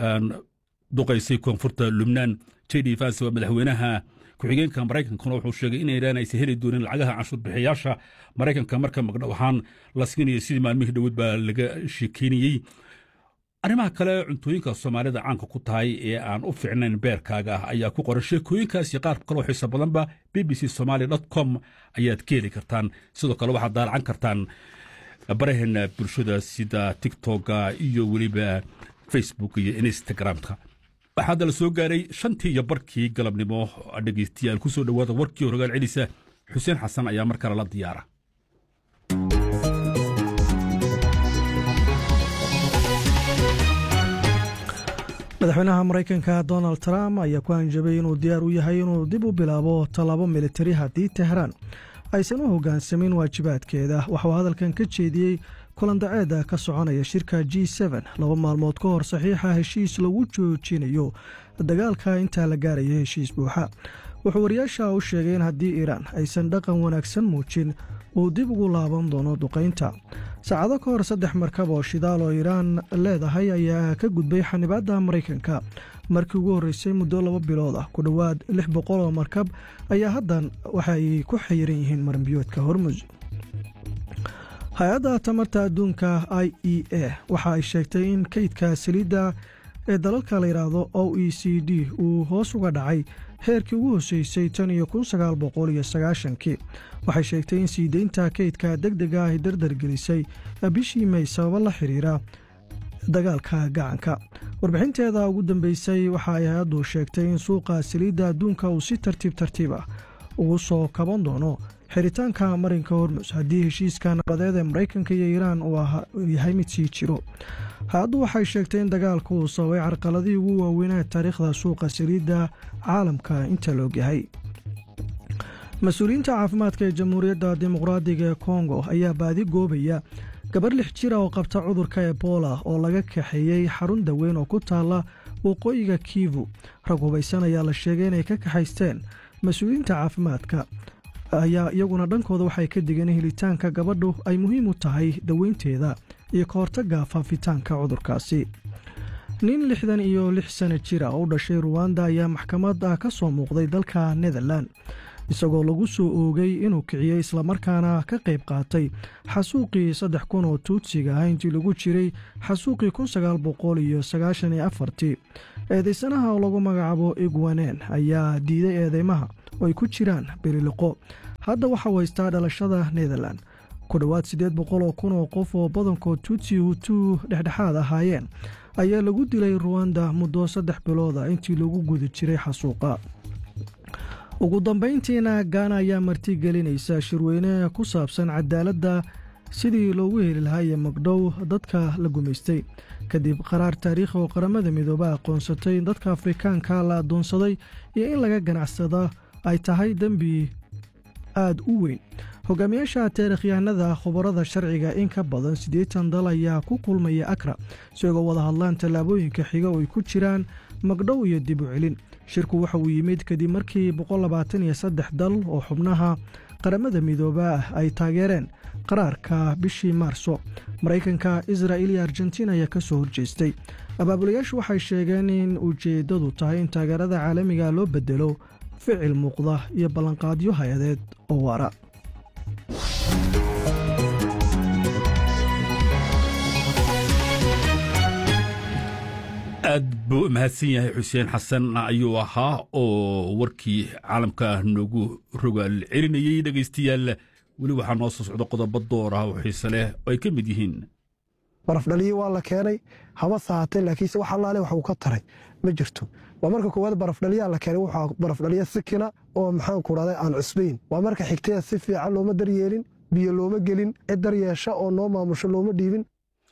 Speaker 2: duqaysay koonfurta lubnaan j d vance waa madaxweynaha ku-xigeenka maraykankuna wuxuu sheegay in iiraan aysan heli doonin lacagaha canshuur bixiyaasha maraykanka marka magdhow ahaan la siinaya sidii maalmihii dhoweed baa laga sheekeynayey arrimaha kale cuntooyinka soomaalida caanka ku tahay ee aan u fiicnayn beerkaaga ah ayaa ku qoran sheekooyinkaas iyo qaar kaloo xiiso badanba b b c somaali dot com ayaad ka heli kartaan sidoo kale waxaad daalacan kartaan baraheena bulshada sida tiktoka iyo weliba facebook iyo instagramka waxaadda la soo gaaray shantii iyo barkii galabnimo dhegeystayaal ku soo dhowaada warkii horogaal celisa xuseen xasan ayaa mar kale la diyaara
Speaker 1: madaxweynaha maraykanka donald trump ayaa ku hanjabay inuu diyaar u yahay inuu dib u bilaabo tallaabo militari haddii tehraan aysan u hoggaansamin waajibaadkeeda waxauu hadalkan ka jeediyey kulandaceeda ka soconaya shirka g laba maalmood ka hor saxiixa heshiis lagu joojinayo dagaalka intaa la gaaraya heshiis buuxa wuxuu wariyaasha u sheegay in haddii iiraan aysan dhaqan wanaagsan muujin uu dib ugu laaban doono duqaynta saacado ka hor saddex markab oo shidaal oo iiraan leedahay ayaa ka gudbay xanibaadda maraykanka markii ugu horreysay muddo laba bilood ah ku dhowaad lix boqol oo markab ayaa haddan waxay ku xayiran yihiin maranbiyoodka hormus hay-adda tamarta adduunka i e a waxa ay sheegtay in kaydka saliidda ee dalalka la yidhaahdo o e c d uu hoos uga dhacay heerkii ugu hoseysay tan iyo kun sagaal boqol iyo sagaashankii waxay sheegtay in sii deynta kaydka deg dega ay dardargelisay bishii may sababo la xiriira dagaalka gacanka warbixinteeda ugu dambeysay waxa ay hay-addu sheegtay in suuqa saliidda adduunka uu si tartiib tartiib ah ugu soo kaban doono xiritaanka marinka hormus haddii heshiiska nabadeed ee maraykanka iyo iiraan uu yahay mid sii jiro hay-addu waxay sheegtay in dagaalku uu sababay carqaladii ugu waaweynaa taariikhda suuqa saliidda caalamka inta la ogyahay mas-uuliyiinta caafimaadka ee jamhuuriyadda dimuqraadiga ee kongo ayaa baadi goobaya gabar lix jira oo qabta cudurka ebola oo laga kaxeeyey xarun daweyn oo ku taalla waqooyiga kivu rag hubaysan ayaa la sheegay inay ka kaxaysteen mas-uuliyiinta caafimaadka ayaa iyaguna dhankooda waxay ka digeen in helitaanka gabadhu ay muhiim u tahay daweynteeda iyo ka hortagga faafitaanka cudurkaasi nin lixdan iyo lix sana jira oo u dhashay ruwanda ayaa maxkamad ah ka soo muuqday dalka netherlan isagoo lagu soo oogay inuu kiciyey islamarkaana ka qayb qaatay xasuuqii saddex kun oo tuudsiga ah intii lagu jiray xasuuqii kun sagaal boqol iyo sagaashan iyo afartii eedaysanaha oo lagu magacaabo igwanen ayaa diiday eedeymaha oo ay ku jiraan beriliqo hadda waxau haystaa dhalashada netherlan ku dhowaad siddeed boqol oo kun oo qof oo badankood tuutsi hutuu dhexdhexaad ahaayeen ayaa lagu dilay ruwanda muddo saddex bilooda intii lagu guda jiray xasuuqa ugu dambayntiina gaana ayaa martigelinaysa shirweyne ku saabsan cadaaladda sidii loogu heli lahaa iyo magdhow dadka la gumaystay kadib qaraar taariikhi oo qaramada midooba aqoonsatay in dadka afrikaanka la addoonsaday iyo in laga ganacsada ay tahay dembi aad u weyn hogaamiyaasha taarikhyahanada khubarada sharciga in ka badan siddeetan dal ayaa ku kulmaya akra isagoo wada hadlaan tallaabooyinka xiga oo ay ku jiraan magdhow iyo dib u celin shirku waxa uu yimid kadib markii boqollabaataniyo saddex dal oo xubnaha qaramada midooba ah ay taageereen qaraarka bishii maarso maraykanka israa'il iyo argentiin ayaa ka soo horjeestay abaabulayaashu waxay sheegeen in ujeeddadu tahay in taageerada caalamiga loo bedelo ficil muuqda iyo ballanqaadyo hay-adeed oo waara
Speaker 2: aad buu u mahadsan yahay xuseen xasan ayuu ahaa oo warkii caalamka noogu rogaal celinayey dhegaystayaal weli waxaa noo soo socda qodobo door ah oo xiise leh oo ay ka mid yihiin
Speaker 10: barafdhaliyo waa la keenay haba sahatee laakiinse wax allaale wax uu ka taray ma jirto waa marka koowaad barafdhaliyaa la keenay wuxuu barafdhaliya sikina oo maxaanku dhahday aan cusbayn waa marka xigtaya si fiican looma daryeelin biyo looma gelin cid daryeesha oo noo maamusho looma dhiibin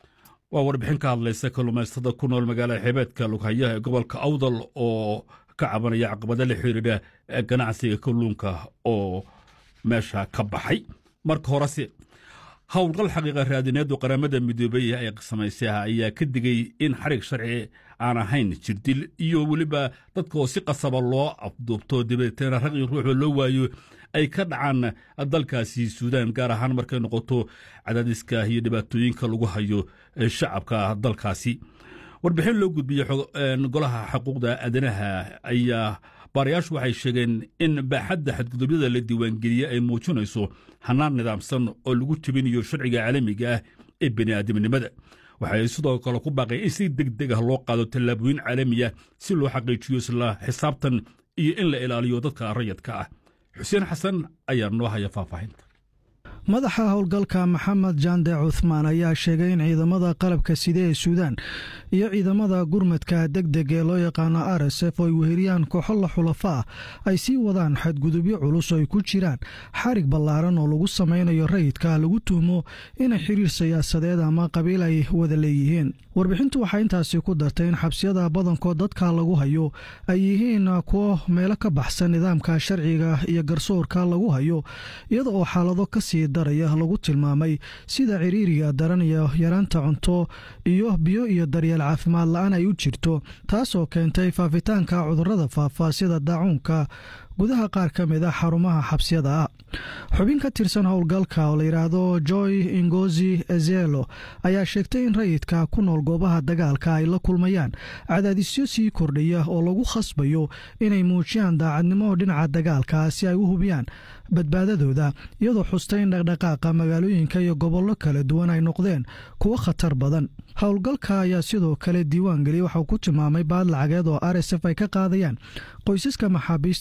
Speaker 2: waa warbixin ka hadlaysa kalluumaystada ku nool magaalada xeebeedka lughayaha ee gobolka awdal oo ka cabanaya caqabada la xiriira ganacsiga kalluunka oo meesha ka baxay marka horese howlgal xaqiiqa raadineedu qaramada midoobey ay samaysay ayaa ka digay in xarig sharci aan ahayn jirdil iyo weliba dadka oo si qasaba loo afduubto dabadeetna raqi ruuxoo loo waayo ay ka dhacaan dalkaasi suudaan gaar ahaan markay noqoto cadaadiska iyo dhibaatooyinka lagu hayo shacabka dalkaasi warbixin loo gudbiyey golaha xuquuqda aadanaha ayaa baarayaashu waxay sheegeen in baaxadda xadgudubyada la diiwaangeliyey ay muujinayso hannaan nidaamsan oo lagu jebinayo sharciga caalamiga ah ee bini'aadamnimada waxay sidoo kale ku baaqeen in si deg deg ah loo qaado tallaabooyin caalamiya si loo xaqiijiyo isla xisaabtan iyo in la ilaaliyo dadka rayadka ah xuseen xasan ayaa noo haya faahfaahinta
Speaker 1: madaxa howlgalka maxamed jande cuthmaan ayaa sheegay in ciidamada qalabka side ee suudaan iyo ciidamada gurmadka deg deg ee loo yaqaano r s f oo ay weheliyaan kooxo la xulafa ah ay sii wadaan xadgudubyo culus oo ay ku jiraan xarig ballaaran oo lagu samaynayo rayidka lagu tuhmo inay xiriir siyaasadeed ama qabiil ay wada leeyihiin warbixintu waxay intaasi ku dartay in xabsiyada badankood dadka lagu hayo ay yihiin kuwo meelo ka baxsan nidaamka sharciga iyo garsoorka lagu hayo iyada oo xaalado kasii daraya lagu tilmaamay sida ciriiriga daran iyo yaraanta cunto iyo biyo iyo daryeel caafimaad la-aan ay u jirto taasoo keentay faafitaanka cudurrada faafa sida daacuunka gudaha qaar ka mid a xarumaha xabsiyada ah xubin ka tirsan howlgalka oo la yidhaahdo joy ingozi ezelo ayaa sheegtay in rayidka ku nool goobaha dagaalka ay la kulmayaan cadaadisyo sii kordhaya oo lagu khasbayo inay muujiyaan daacadnimo dhinaca dagaalka si ay u hubiyaan badbaadadooda iyadoo xustay in dhaqdhaqaaqa magaalooyinka iyo gobollo kala duwan ay noqdeen kuwo khatar badan howlgalka ayaa sidoo kale diiwaan geliyay waxauu ku tilmaamay baad lacageed oo r s f ay ka qaadayaan qoysaska maxaabiista oo ay ku jiraan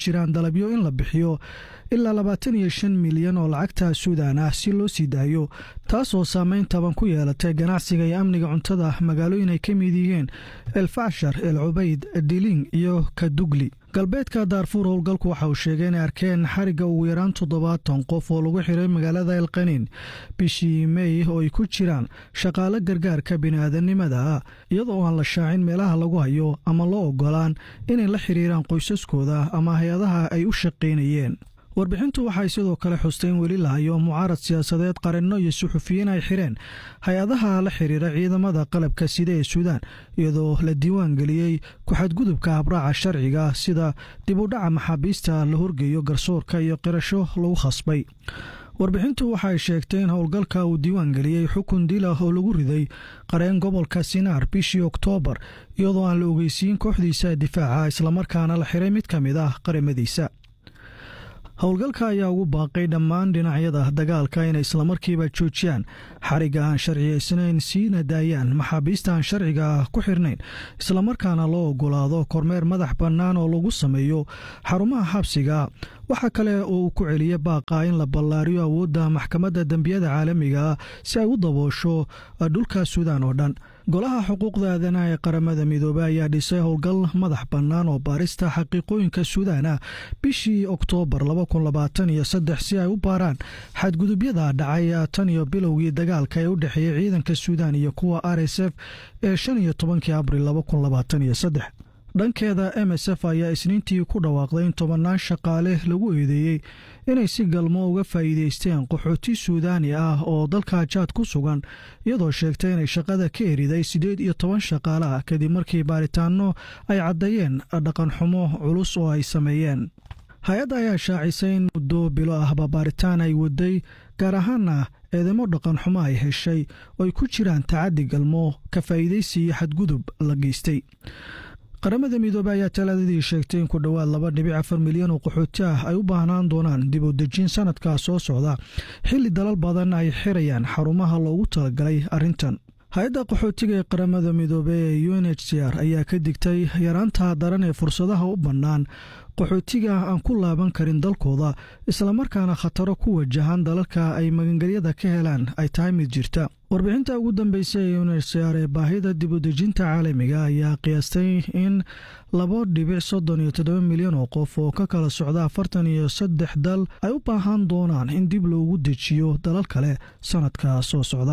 Speaker 1: jiraan dalabyo in la bixiyo ilaa labaatan iyo shan milyan oo lacagta suudan ah si loo sii daayo taasoo saameyn taban ku yeelatay ganacsiga iyo amniga cuntada magaalooyin ay ka mid yihiin elfashar el cubayd diling iyo kadugli galbeedka daarfuur howlgalku waxa uu sheegay inay arkeen xarigga ugu yaraan toddobaatan qof oo lagu xiray magaalada elqaniin bishii mey oo ay ku jiraan shaqaale gargaarka bini'aadanimada iyadoo aan la shaacin meelaha lagu hayo ama loo ogolaan inay la xiriiraan qoysaskooda ama hay-adaha ay u shaqaynayeen warbixintu waxay sidoo kale xustay in weli la hayo mucaarad siyaasadeed qarinno iyo suxufiyiin ay xireen hay-adaha la xiriira ciidamada qalabka sida ee suudaan iyadoo la diiwaan geliyey ku-xadgudubka habraaca sharciga sida dib u dhaca maxaabiista la horgeeyo garsoorka iyo qirasho lagu khasbay warbixintu waxay sheegtay in howlgalka uu diiwaan geliyey xukun dila oo lagu riday qareen gobolka sinaar bishii oktoobar iyadoo aan la ogeysiin kooxdiisa difaaca islamarkaana la xiray mid ka mid ah qaramadiisa howlgalka ayaa ugu baaqay dhammaan dhinacyada dagaalka inay islamarkiiba joojiyaan xarigga aan sharciyaysnayn siina daayaan maxaabiista aan sharciga ku xirnayn islamarkaana loo ogolaado kormeer madax bannaan oo lagu sameeyo xarumaha xabsiga waxaa kale oo uu ku celiyey baaqa in la ballaariyo awoodda maxkamadda dembiyada caalamiga si ay u daboosho dhulka suudaan oo dhan golaha xuquuqda aadanaha ee qaramada midoobey ayaa dhisay howlgal madax bannaan oo baarista xaqiiqooyinka suudaana bishii oktoobar si ay u baaraan xadgudubyada dhacay tan iyo bilowgii dagaalka ee u dhexeeyey ciidanka suudaan iyo kuwa r s f ee shan iyo tobankii abril dhankeeda m s f ayaa isniintii ku dhawaaqday in tobannaan shaqaale lagu eedeeyey inay si galmo uga faa'iideysteen qaxooti suudaani ah oo dalka jaad ku sugan iyadoo sheegtay inay shaqada ka eriday siddeed iyo toban shaqaale ah kadib markii baaritaanno ay caddeeyeen dhaqanxumo culus oo ay sameeyeen hay-adda ayaa shaacisay in muddo bilo ahba baaritaan ay waday gaar ahaana eedamo dhaqanxumo ay heshay oo ay ku jiraan tacaddi galmo ka faa'iidaysi iyo xadgudub la geystay qaramada midoobey ayaa talaadadii sheegtay in ku dhowaad laba dhibic afar milyan oo qaxooti ah ay u baahnaan doonaan dib u dejin sanadkaa soo socda xilli dalal badan ay xirayaan xarumaha loogu talagalay arrintan hay-adda qaxootiga ee qaramada midoobey ee u n h c r ayaa ka digtay yaraanta daran ee fursadaha u bannaan qaxootiga aan ku laaban karin dalkooda islamarkaana khataro ku wajahan dalalka ay magangelyada ka helaan ay tahay mid jirta warbixinta ugu dambeysay ee unhcr ee baahida dibudejinta caalamiga ayaa qiyaastay in labo dhibic soddon iyo toddoba milyan oo qof oo ka kala socda afartan iyo saddex dal ay u baahan doonaan in dib loogu dejiyo dalal kale sanadka soo socda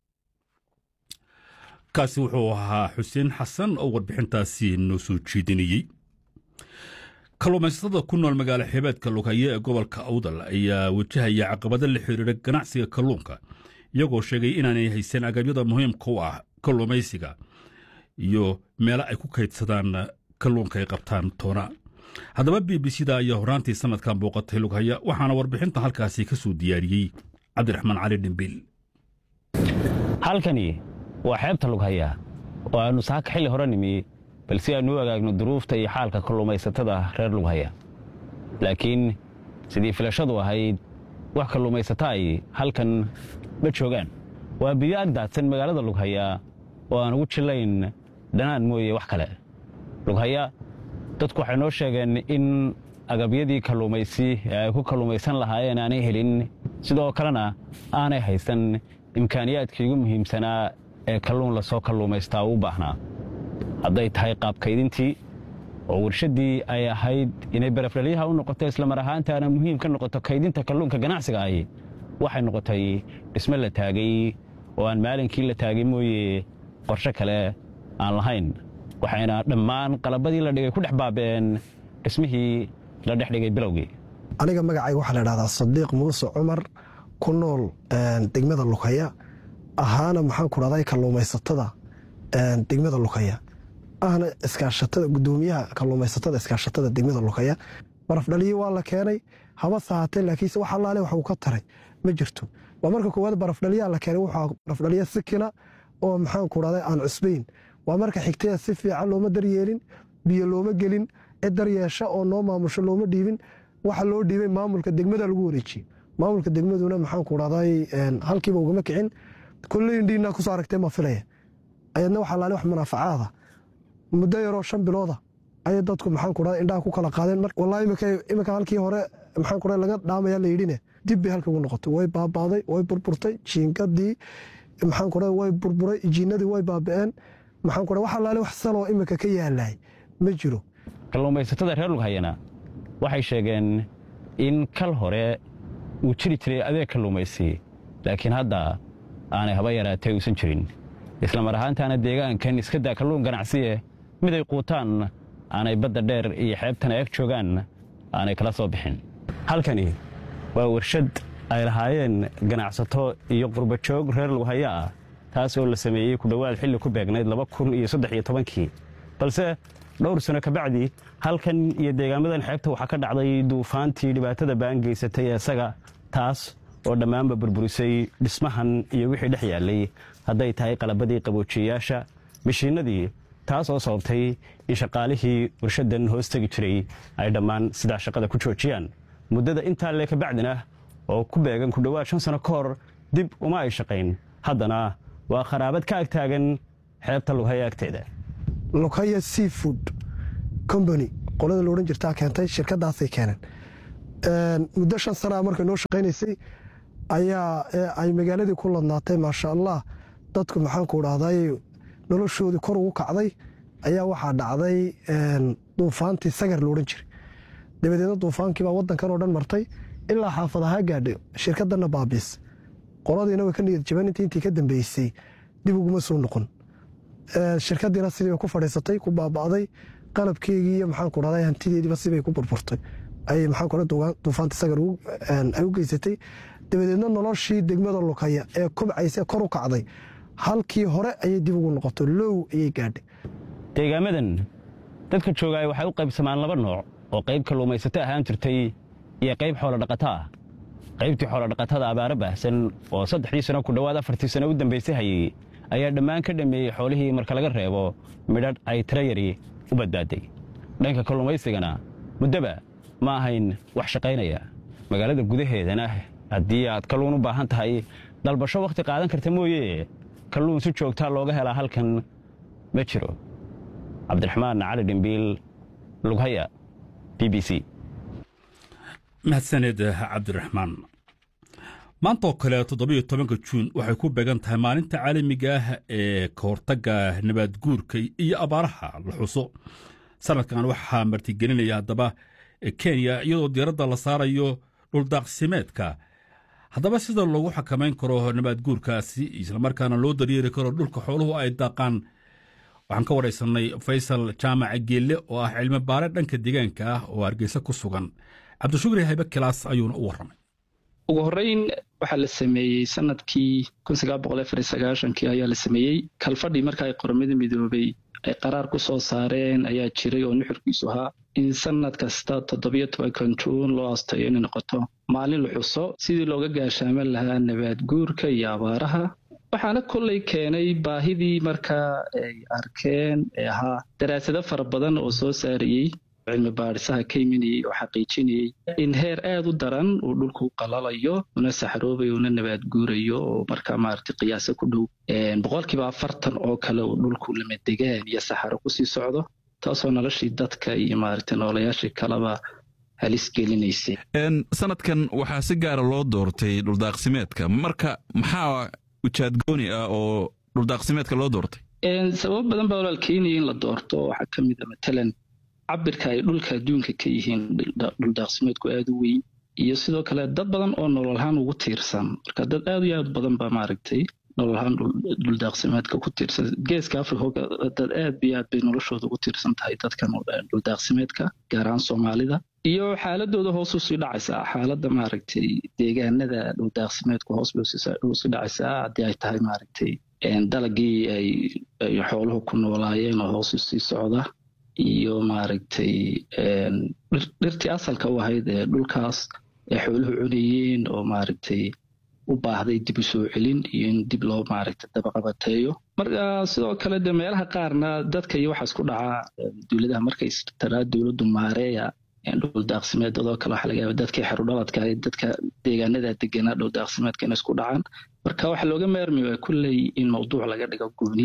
Speaker 2: kaasi wuxuu ahaa xuseen xasan oo warbixintaasi noo soo jeedinayey kalluumaysatada ku nool magaalo xeebeedka lughaya ee gobolka awdal ayaa wajahaya caqabado la xiriira ganacsiga kalluunka iyagoo sheegay inaanay haysan agabyada muhiimka u ah kalluumaysiga iyo meelo ay ku kaydsadaan kalluunka ay qabtaan toona haddaba b b c da ayaa horaantii sannadkan booqatay lughaya waxaana warbixintan halkaasi ka soo diyaariyey cabdiraxmaan cali dhimbiil
Speaker 11: halkani waa xeebta lughaya oo aannu saaka xilli hore nimi bal si aannu u agaagno duruufta iyo xaalka kalluumaysatada reer lughaya laakiin sidii filashadu ahayd wax kalluumaysata ay halkan ma joogaan waa biyo ag daadsan magaalada lughaya oo aan ugu jillayn dhanaan mooye wax kale lughaya dadku waxay noo sheegeen in agabyadii kalluumaysi ee ay ku kalluumaysan lahaayeen aanay helin sidoo kalena aanay haysan imkaaniyaadkii ugu muhiimsanaa ee kalluun lasoo kalluumaystaa u baahnaa hadday tahay qaabkaydintii oo warshaddii ay ahayd inay barafdhalyaha u noqoto islamar ahaantaana muhiim ka noqoto kaydinta kalluunka ganacsiga ahi waxay noqotay dhisme la taagay oo aan maalinkii la taagay mooye qorshe kale aan lahayn waxayna dhammaan qalabadii la dhigay ku dhex baaba'een dhismihii la dhex dhigay bilowgii
Speaker 10: aniga magacayga waxaa la dhahdaa sadiiq muuse cumar ku nool degmada lughaya ahaana maxaan ku dhahday kalluumaysatada degmada lughaya ahna iskaashatada gudoomiyaha kalluumaysatada iskaashatada degmada lughaya barafdhaliyi waa la keenay haba sahatee laakiinse wax allaale wax uu ka taray ma jirto waa marka koowaad barafdhaliyaa la keenay wuxuu barafdhaliya sikina oo maxaan ku dhahday aan cusbayn waa marka xigtaya si fiican looma daryeelin biyo looma gelin cid daryeesha oo noo maamusho looma dhiibin waxa loo dhiibay maamulka degmada lagu wareejiyey maamulka degmaduna maxaan ku dhahday halkiiba ugama kicin kolley indhiinaa kusoo aragtee ma filaya ayadna waxa laale wax munaafacaada muddo yaroo shan bilooda ayay dadku maxaan ku dhahay indhaha ku kala qaadeen wallahi iminka halkii hore maxaan ku dhahay laga dhaamaya la yidhine dib bay halka ugu noqotay way baabaaday way burburtay jiingadii maxaan ku dhahay way burburay jiinadii way baaba'een maxaan ku dhahay wax allaale wax saloo iminka ka yaalay ma jiro
Speaker 11: kalluumaysatada reer lughayana waxay sheegeen in kal hore uu jiri jiray adeeg kalluumaysi laakiin hadda aanay haba yaraatay uusan jirin isla mar ahaantaana deegaankan iska daa kalluun ganacsiye mid ay quutaan aanay badda dheer iyo xeebtana eg joogaan aanay kala soo bixin halkani waa warshad ay lahaayeen ganacsato iyo qurbajoog reer lughaya ah taas oo la sameeyey ku dhowaad xilli ku beegnayd laba kun iyo saddex iyo tobankii balse dhowr sano kabacdi halkan iyo deegaamadan xeebta waxaa ka dhacday duufaantii dhibaatada baan geysatay ee isaga taas oo dhammaanba burburisay dhismahan iyo wixii dhex yaallay hadday tahay qalabadii qaboojiyeyaasha mishiinnadii taas oo sababtay in shaqaalihii warshaddan hoos tegi jiray ay dhammaan sidaa shaqada ku joojiyaan muddada intaa lee kabacdina oo ku beegan ku dhowaad shan sano ka hor dib uma ay shaqayn haddana waa kharaabad ka ag taagan xeebta lughaya agteeda
Speaker 10: lughaya seafood combany qolada la odhan jirtaa keentay shirkadaasay keeneen muddo shan sanaa markay noo shaqaynaysay ayaa ay magaaladii ku ladnaatay maasha allah dadku maxaanku dhahday noloshoodii kor ugu kacday ayaa waxaa dhacday duufaantii sagar la odhan jiray dabadeedna duufaankiibaa wadankan oo dhan martay ilaa xaafadahaa gaadhay shirkadana baabiis qoladiina way ka niyad jaban intii intii ka dambeysay dib uguma soo noqon shirkadiina sidii bay ku fadhiisatay ku baaba'day qalabkeygii iyo maxaanku dhahday hantideediiba sibay ku burburtay ay maxaanku dhahday duufaanta sagar ay u geysatay dabadeedna noloshii degmada lukaya ee kobcaysa kor u kacday halkii hore ayay dib ugu noqotay low ayay gaadhay
Speaker 11: deegaamadan dadka joogaay waxay u qaybsamaan laba nooc oo qayb kalluumaysato ahaan jirtay iyo qayb xoolodhaqato ah qaybtii xoolodhaqatada abaaro baahsan oo saddexdii sano ku dhowaad afartii sano u dambaysay hayey ayaa dhammaan ka dhammeeyey xoolihii marka laga reebo midhadh ay tirayari u badbaaday dhanka kalluumaysigana muddoba ma ahayn wax shaqaynaya magaalada gudaheedana haddii aad kalluun u baahan tahay dalbasho wakhti qaadan karta mooye kalluun si joogtaa looga helaa halkan ma jiro cabdiraxmaan cali dhimbiil lughaya b b c
Speaker 2: mahadsaned cabdiraxmaan maanta oo kale toddobiyo tobanka juun waxay ku beegan tahay maalinta caalamiga ah ee ka hortagga nabaadguurka iyo abaaraha la xuso sanadkan waxaa martigelinaya haddaba kenya iyadoo diiradda la saarayo dhuldaaqsimeedka haddaba sida loogu xakamayn karo nabaadguurkaasi islamarkaana loo daryeeri karo dhulka xooluhu ay daaqaan waxaan ka waraysanay faysal jaamaca geelle oo ah cilmi baare dhanka deegaanka ah oo hargeysa ku sugan cabdishukri haybe kilaas ayuuna u warramay
Speaker 12: ugu horreyn waxaa la sameeyey sanadkii kii ayaa la sameeyey kalfadhii marka ay qormada midoobay ay qaraar ku soo saareen ayaa jiray oo nuxurkiisu ahaa in sanad kasta toddobiyo tobankan juun loo astayo inay noqoto maalin la xuso sidii looga gaashaaman lahaa nabaad guurka iyo abaaraha waxaana kollay keenay baahidii markaa ay arkeen ee ahaa daraasado fara badan oo soo saarayey cilmi baadhisaha ka imanayey oo xaqiijinayey in heer aad u daran uu dhulku qalalayo una saxroobayo una nabaad guurayo oo markaa maaragtay qiyaasa ku dhow boqolkiiba afartan oo kale uu dhulku lamadegaan iyo saxaro kusii socdo taasoo noloshii dadka iyo maaragtay noolayaashii kaleba halis gelinaysay
Speaker 13: sanadkan waxaa si gaara loo doortay dhuldaaqsimeedka marka maxaa ujaadgooni ah oo dhuldaaqsimeedka loo doortay
Speaker 12: sababo badan baa walaal keenaya in la doorto waxaa ka mid a matalan cabirka ay dhulka adduunka ka yihiin dhuldaaqsimeedku aada u weyn iyo sidoo kale dad badan oo nololahaan ugu tiirsan marka dad aad iyo aad badan baa maaragtay nololahaan dhuldaaqsimeedka ku tiirsan geeska africa dad aad iyo aad bay noloshooda ugu tiirsan tahay dadkan dhuldaaqsimeedka gaar ahaan soomaalida iyo xaaladooda hoos usii dhacaysaa xaaladda maaragtay deegaanada dhuldaaqsimeedku hoos bay usii dhacaysaa haddii ay tahay maaragtay dalagii ay xooluhu ku noolaayeen oo hoos usii socda iyo maaragtay dhirtii asalka u ahayd ee dhulkaas ay xooluhu cunayeen oo maaragtay u baahday dib u soo celin iyo in dib loo maaragtay dabaqabateeyo marka sidoo kale de meelaha qaarna dadka iyo waxaa isku dhacaa dowladaha markay taraa dowladdu maareeya dhuldaaqsimeedadoo kale waxa laga yaaba dadkii xerudhaladka ahayd dadka deegaanada deganaa dhuldaaqsimeedka inay isku dhacaan marka waxaa looga maarmi waa kulley in mawduuc laga dhigo gooniya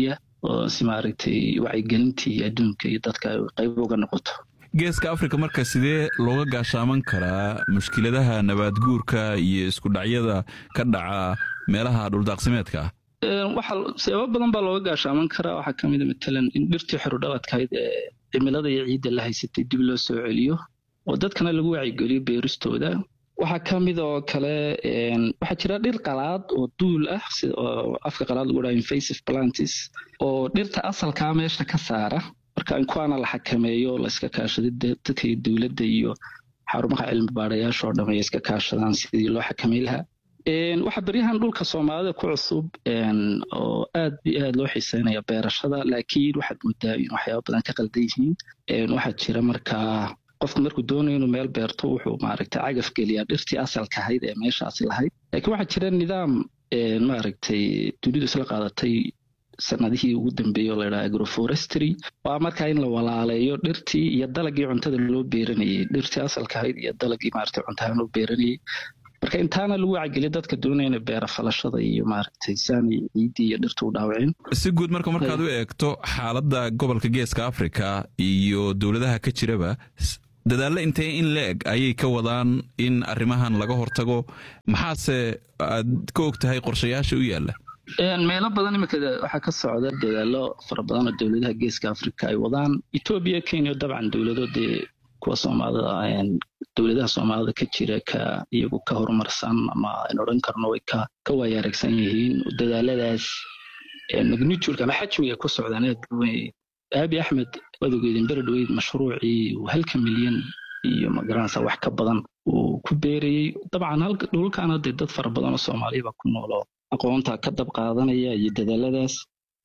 Speaker 12: oo si maaragtay wacyigelintii adduunka iyo dadka ay qayb uga noqoto
Speaker 13: geeska afrika marka sidee looga gaashaaman karaa mushkiladaha nabaadguurka iyo iskudhacyada ka dhaca meelaha dhuldaaqsimeedka ah
Speaker 12: waxa sababo badan baa looga gaashaaman karaa waxaa ka mida matalan in dhirtii xorudhaladkahayd ee cimilada iyo ciidda la haysatay dib loo soo celiyo oo dadkana lagu wacyigeliyo beeristooda waxaa ka mid oo kale waxaa jira dhir qalaad oo duul ah oo afka qalaad lagu dhaha invasive plantis oo dhirta asalkaa meesha ka saara marka in kuwaana la xakameeyo layska kaashada dadka iyo dowladda iyo xarumaha cilmi baarayaasha oo dhamay iska kaashadaan sidii loo xakamay lahaa waxaa beryahan dhulka soomaalida ku cusub oo aad iyo aad loo xiiseynaya beerashada laakiin waxaad moodaa in waxyaaba badan ka qaldan yihiin waxaa jira markaa qofku markuu doonayo inuu meel beerto wuxuu maaragtay cagaf geliyaa dhirtii asalka ahayd ee meeshaasi lahayd laakiin waxaa jira nidaam maaragtay dunidu isla qaadatay sanadihii ugu dambeeyey oo layidhaha agroforestry waa markaa in la walaaleeyo dhirtii iyo dalagii cuntada loo beeranayey dhirtii asalka ahayd iyo dalagii maaragtay cuntahaan loo beeranayey marka intaana lagu wacgeliya dadka doonaya inay beera falashada iyo maaragtay saani ciiddii iyo dhirta u dhaawaceen
Speaker 13: si guud marka markaad u eegto xaaladda gobolka geeska afrika iyo dowladaha ka jiraba dadaallo intee in la eg ayay ka wadaan in arrimahan laga hortago maxaase aad ka og tahay qorshayaasha u yaalla
Speaker 12: meelo badan iminka waxaa ka socda dadaalo fara badan oo dowladaha geeska afrika ay wadaan etoobiya kenya dabcan dowlado dee kuwa soomaalida dowladaha soomaalida ka jira ka iyagu ka horumarsan ama aan odhan karno way ka ka waayaaragsan yihiin dadaaladaas magnitude ama xajmiga ku socdaan aad weyn aabi axmed wadogeedin beredweyd mashruucii halka milyan iyo magaranaysa wax ka badan uu ku beerayey dabcan dhulkaana dee dad fara badan oo soomaaliya baa ku noolo aqoonta ka dab qaadanaya iyo dadaaladaas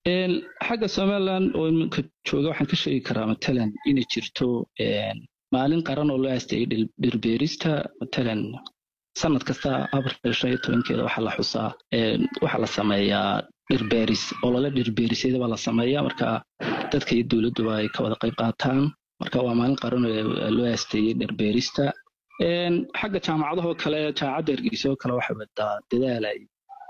Speaker 12: xagga somaliland oo iminka jooga waxaan ka sheegi karaa matalan inay jirto maalin qaran oo loo aasteeyey dhirbeerista matalan sanad kasta abril shan iyo tobankeeda waxaa la xusaa waxaa la sameeyaa dhirbeeris olole dhirbeerisyada baa la sameeyaa marka dadka iyo dowladduba ay ka wada qayb qaataan marka waa maalin qaran oo loo aasteeyey dhirbeerista xagga jaamacadahoo kale jaamacadda hargeysa oo kale waxay wadaa dadaalay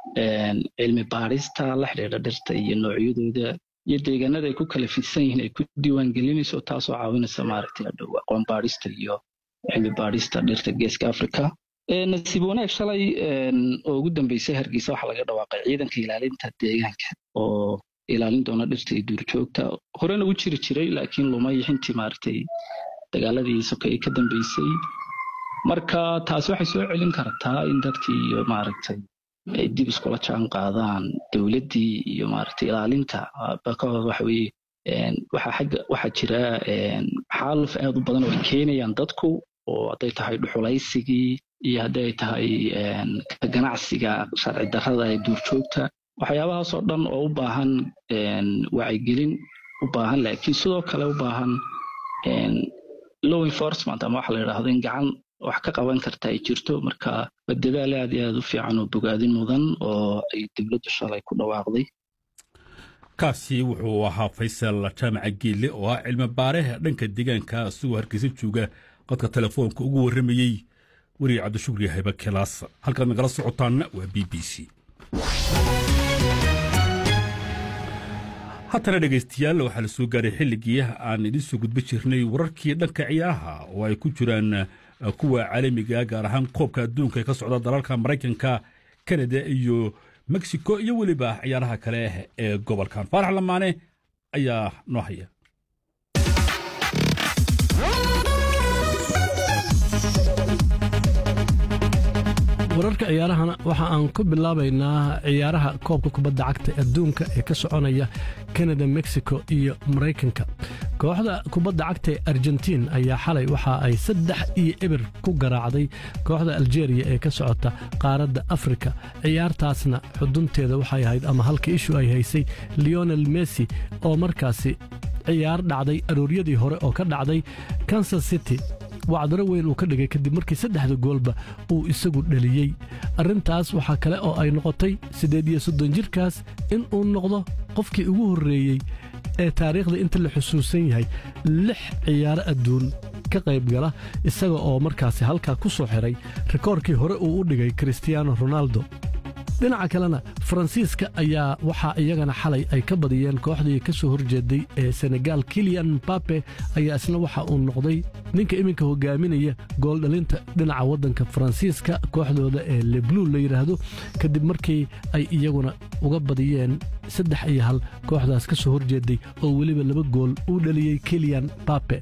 Speaker 12: cilmi baadhista la xidhiidha dhirta iyo noocyadooda iyo deegaanada ay ku kala fidsan yihiin ay ku diiwaan gelinayso taasoo caawinaysa maaragtay adhow aqoon baadhista iyo cilmi baadhista dhirta geeska africa nasiib wanaag shalay oo ugu dambeysay hargeysa waxaa laga dhawaaqay ciidanka ilaalinta deegaanka oo ilaalin doona dhirta iyo duurjoogta horena u jiri jiray laakiin lumay xintii maaragtay dagaaladii sokeeye ka dambeysay marka taasi waxay soo celin kartaa in dadkii iyo maaragtay ay dib iskula jaan qaadaan dowladdii iyo maaragtay ilaalinta bakahooda waxa weeye waxaa xagga waxaa jira xaaluf aad u badan oo ay keenayaan dadku oo hadday tahay dhuxulaysigii iyo haddii ay tahay ka ganacsiga sharci darrada ee duurjoogta waxyaabahaasoo dhan oo u baahan wacyigelin u baahan laakiin sidoo kale u baahan law enforcement ama waxa la yidhaahdo in gacan wax ka qaban karta ay jirto marka waa dadaal aad iyo aad u fiican oo bogaadin mudan oo ay dowladdu shalay ku dhawaaqday
Speaker 2: kaasi wuxuu ahaa faysal jaamaca geelle oo ah cilmi baareha dhanka deegaanka isagoo hargeysa jooga qodka telefoonka ugu warramayey weriye cabdishukri hayba kelaas halkaad nagala socotaanna waa b b c haddana dhegaystayaal waxaa la soo gaaray xilligii aan idiin soo gudba jirnay wararkii dhanka ciyaaraha oo ay ku jiraan kuwa caalamiga gaar ahaan koobka adduunka ee ka socda dalalka maraykanka kanada iyo mexico iyo weliba ciyaaraha kale ee gobolkan faarax lamaane ayaa noo haya
Speaker 4: wararka ciyaarahana waxa aan ku bilaabaynaa ciyaaraha koobka kubadda cagta adduunka ee ka soconaya kanada mexico iyo maraykanka kooxda kubadda cagta ee argentiin ayaa xalay waxa ay saddex iyo eber ku garaacday kooxda aljeeriya ee ka socota qaaradda afrika ciyaartaasna xudunteeda waxay ahayd ama halka ishu ay haysay leonel messi oo markaasi ciyaar dhacday arooryadii hore oo ka dhacday kansas city wacdaro weyn uu ka dhigay kadib markii saddexda goolba uu isagu dheliyey arrintaas waxaa kale oo ay noqotay siddeed iyo soddon jirkaas in uu noqdo qofkii ugu horreeyey ee taariikhda inta la xusuusan yahay lix ciyaaro adduun ka qayb gala isaga oo markaasi halkaa ku soo xiray rikoorkii hore uu u dhigay kristiyaano ronaldo dhinaca kalena faransiiska ayaa waxaa iyagana xalay ay ka badiyeen kooxdii ka soo horjeeday ee senegal kilian mbape ayaa isna waxa uu noqday ninka iminka hogaaminaya gooldhalinta dhinaca waddanka faransiiska kooxdooda ee leblu la yidhaahdo kadib markii ay iyaguna uga badiyeen saddex iyo hal kooxdaas ka soo horjeeday oo weliba laba gool uu dhaliyey kilian bape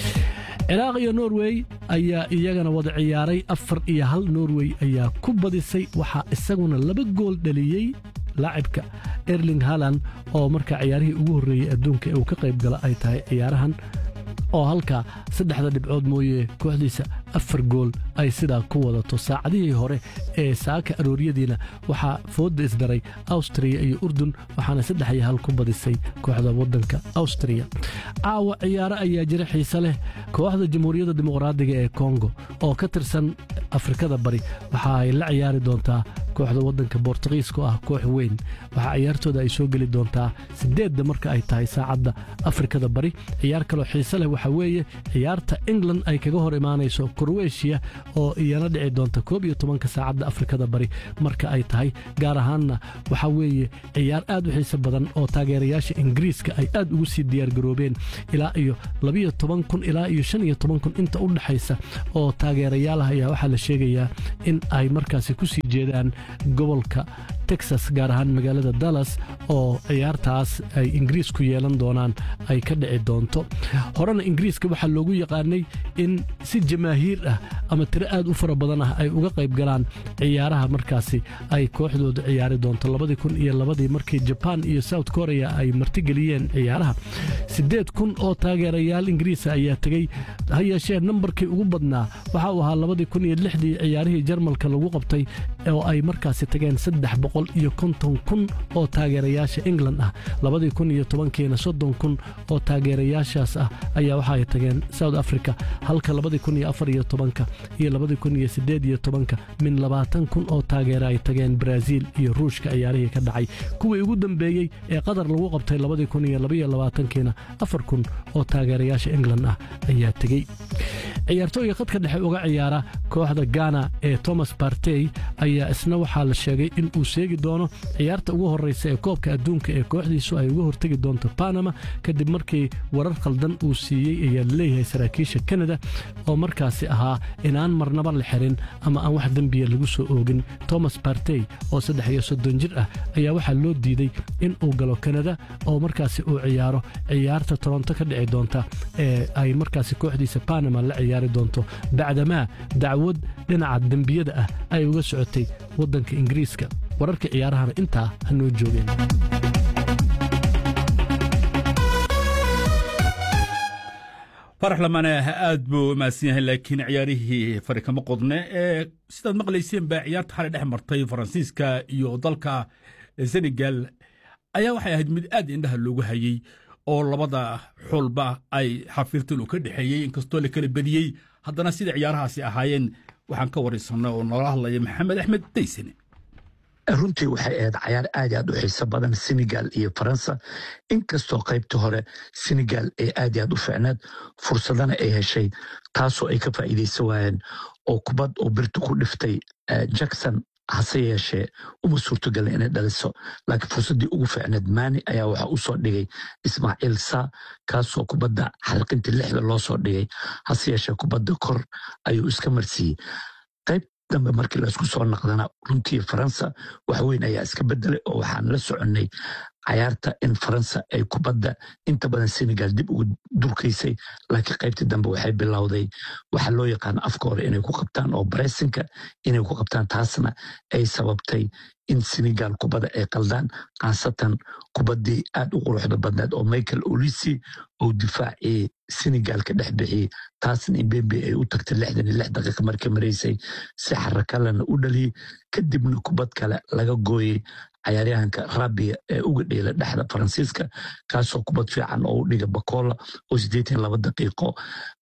Speaker 4: ciraaq iyo norway ayaa iyagana wada ciyaaray afar iyo hal norway ayaa ku badisay waxaa isaguna laba gool dhaliyey laacibka erling haland oo markaa ciyaarihii ugu horreeyey adduunka ee uu ka qayb gala ay tahay ciyaarahan oo halkaa saddexda dhibcood mooye kooxdiisa afar gool ay sidaa ku wadato saacadihii hore ee saaka arooryadiina waxaa foodda isdaray awstriya iyo urdun waxaana saddex iyo hal ku badisay kooxda waddanka awstriya caawa ciyaaro ayaa jira xiise leh kooxda jamhuuriyadda dimuqraadiga ee kongo oo ka tirsan afrikada bari waxa ay la ciyaari doontaa kooxda waddanka bortugiiska oo ah koox weyn waxaa ciyaartooda ay soo geli doontaa sideedda marka ay tahay saacadda afrikada bari ciyaar kaloo xiise leh waxaa weeye ciyaarta england ay kaga hor imaanayso kroweshiya oo iyana dhici doonta koob iyo tobanka saacadda afrikada bari marka ay tahay gaar ahaanna waxaa weeye ciyaar aad u xiise badan oo taageerayaasha ingiriiska ay aad ugu sii diyaargaroobeen ilaa iyo labiyo toban kun ilaa iyo shan iyo toban kun inta u dhexaysa oo taageerayaalaha ayaa waxaa la sheegayaa in ay markaasi ku sii jeedaan gobolka texas gaar ahaan magaalada dallas oo ciyaartaas ay ingiriis ku yeelan doonaan ay ka dhici doonto horena ingiriiska waxaa loogu yaqaanay in si jamaahiir ah ama tiro aad u fara badan ah ay uga qayb galaan ciyaaraha markaasi ay kooxdooda ciyaari doonto labadii kun iyo labadii markii jabaan iyo south korea ay martigeliyeen ciyaaraha siddeed kun oo taageerayaal ingiriisa ayaa tegey ha yeeshee nambarkii ugu badnaa waxa uu ahaa labadii kun iyo lixdii ciyaarihii jarmalka lagu qabtay oo ay markaasi tageen saddex boqol iyo konton kun oo taageerayaasha england ah labadii kun iyo tobankiina soddon kun oo taageerayaashaas ah ayaa waxa ay tageen south africa halka labadii kun iyo afar iyo tobanka iyo labadii kun iyo siddeed iyo tobanka min labaatan kun oo taageera ay tageen brazil iyo ruushka ciyaarihii ka dhacay kuwii ugu dambeeyey ee qatar lagu qabtay labadii kun iyo labaiyo labaatankiina afar kun oo taageerayaasha england ah ayaa tegey ciyaartooyga khadka dhexe uga ciyaara kooxda gana ee thomas bartey ayaa isna waxaa la sheegay in uu seegi doono ciyaarta ugu horreysa ee koobka adduunka ee kooxdiisu ay uga hortegi doonto panama kadib markii warar khaldan uu siiyey ayaa laleeyahay saraakiisha kanada oo markaasi ahaa inaan marnaba la xirin ama aan wax dembiya lagu soo oogin thomas bartey oo saddex iyo soddon jir ah ayaa waxaa loo diiday in uu galo kanada oo markaasi uu ciyaaro ciyaarta toronto ka dhici doonta ee ay markaasi kooxdiisa panama la ciyaari doonto bacdamaa dacwad dhinaca dembiyada ah ay uga socotay waddanka ingiriiska wararka ciyaarahana intaa ha noo joogeen
Speaker 2: farax lamane aad buu u mahadsan yahay laakiin ciyaarihii fari kama qodne ee sidaad maqlayseen baa ciyaarta xalay dhex martay faransiiska iyo dalka senegal ayaa waxay ahayd mid aad indhaha loogu hayey oo labada xulba ay xafiirtan uu ka dhexeeyey inkastoo la kala bediyey haddana sida ciyaarahaasi ahaayeen waxaan ka waraysanay oo noola hadlaya maxamed axmed daysane
Speaker 14: runtii waxay ahayd cayaar aad aad u xiiso badan senegal iyo faransa inkastoo qaybta hore senegal ee aad aad u ficnaad fursadana ay heshay taasoo ay ka faa'iidaysan waayeen oo kubad oo birta ku dhiftay jackson hase yeeshee uma suurtogala inay dhaliso laakiin fursaddii ugu ficneed maani ayaa waxaa u soo dhigay ismaaciil saa kaasoo kubadda xalqintii lixda loo soo dhigay hase yeeshee kubadda kor ayuu iska marsiiyey qayb dambe markii laysku soo naqdana runtii faransa wax weyn ayaa iska bedelay oo waxaan la soconnay cayaarta in faransa ay kubadda inta badan senegal dib ugu durkaysay laakiin qaybtii dambe waxay bilowday waxa loo yaqaano afka hore inay ku qabtaan oo baresinka inay ku qabtaan taasna ay sababtay in senegal kubadda ay qaldaan khaasatan kubaddii aad u quruxda badneed oo michael olisi oo difaacii senegal ka dhex bixiyey taasna imbembe ay u tagtay lixdan iyo lix daqiiqa markay maraysay si xarakalena u dhaliyey kadibna kubad kale laga gooyey cayaaryahanka rabia ee uga dheela dhexda faransiiska kaasoo kubad fiican oo u dhiga bakola oo siddeetan laba daqiiqo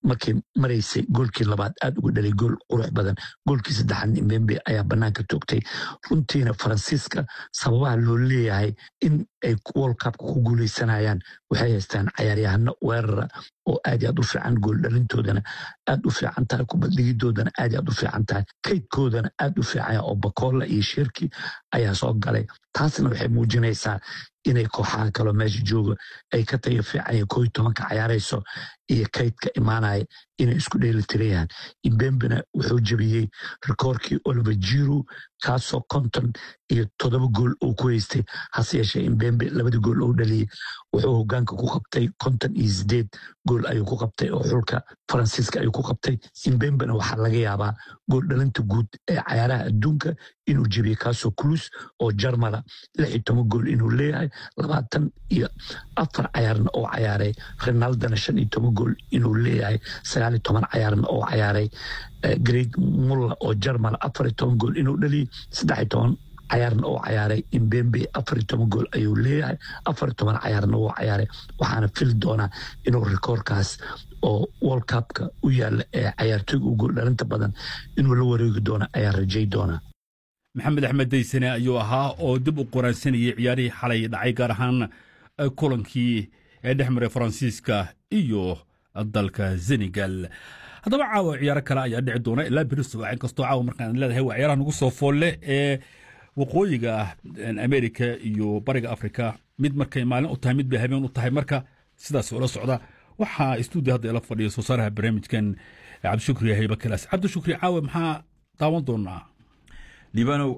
Speaker 14: markay maraysay goolkii labaad aad uga dhalay gool qurux badan goolkii saddexaad imbembe ayaa banaanka toogtay runtiina faransiiska sababaha loo leeyahay in ay world cupka ku guuleysanayaan waxay haystaan cayaaryahano weerara oo aad aad u fiican gooldhalintoodana aad u fiican tahay kubaddigidoodana aad aad u fiican tahay kaydkoodana aad u fiican oo bakolla iyo shirki ayaa soo galay taasna waxay muujinaysaa inay kooxaha kaloo meesha jooga ay ka tayo fiican koo tobanka cayaarayso iyo kaydka imaanaya inay isku dheeli tirayahan imbembena wuxuu jebiyey rikoorkii oliver jiru kaasoo konton iyo toddoba gool uu ku haystay hase yeeshee imbembe labada gool uu dhaliyey wuxuu hogaanka ku qabtay konton iyo sideed gool ayuu ku qabtay oo xulka faransiiska ayuu ku qabtay imbembena waxaa laga yaabaa gool dhalinta guud ee cayaaraha adduunka inuu jebiyey kaasoo kulus oo jarmala lix iyo toban gool inuu leeyahay labaatan iyo afar cayaarna oo cayaaray ronaldana shan iyo toban gool inuu leeyahay sagaal iyo toban cayaarna oo cayaaray great mulla oo jarmal afar iyo toban gool inuu dhaliyey saddex iyo toban cayaarna oo cayaaray imbembe afar iyo toban gool ayuu leeyahay afar iyo toban cayaarna wuu cayaaray waxaana fili doonaa inuu rikoorkaas oo world cupka u yaala ee cayaartooyga u gool dhalinta badan inuu la wareegi doono ayaa rajay doonaa
Speaker 2: maxamed axmed daysane ayuu ahaa oo dib u qoraansanayay ciyaarihii xalay dhacay gaar ahaan kulankii ee dhex maray faransiiska iyo dalka senegal haddaba caawa ciyaaro kale ayaa dhici doona ilaa beriso inkastoo caawa markaan leedahay waa ciyaaraha nagu soo foolle ee waqooyiga amerika iyo bariga afrika mid markay maalin u tahay mid bay habeen u tahay marka sidaas ula socda waxaa stuudio hadda ila fadhiya soo saaraha barnaamijkan cabdishukri hayba kalaas cabdishukri caawe maxaa daawan doonaa
Speaker 13: libanow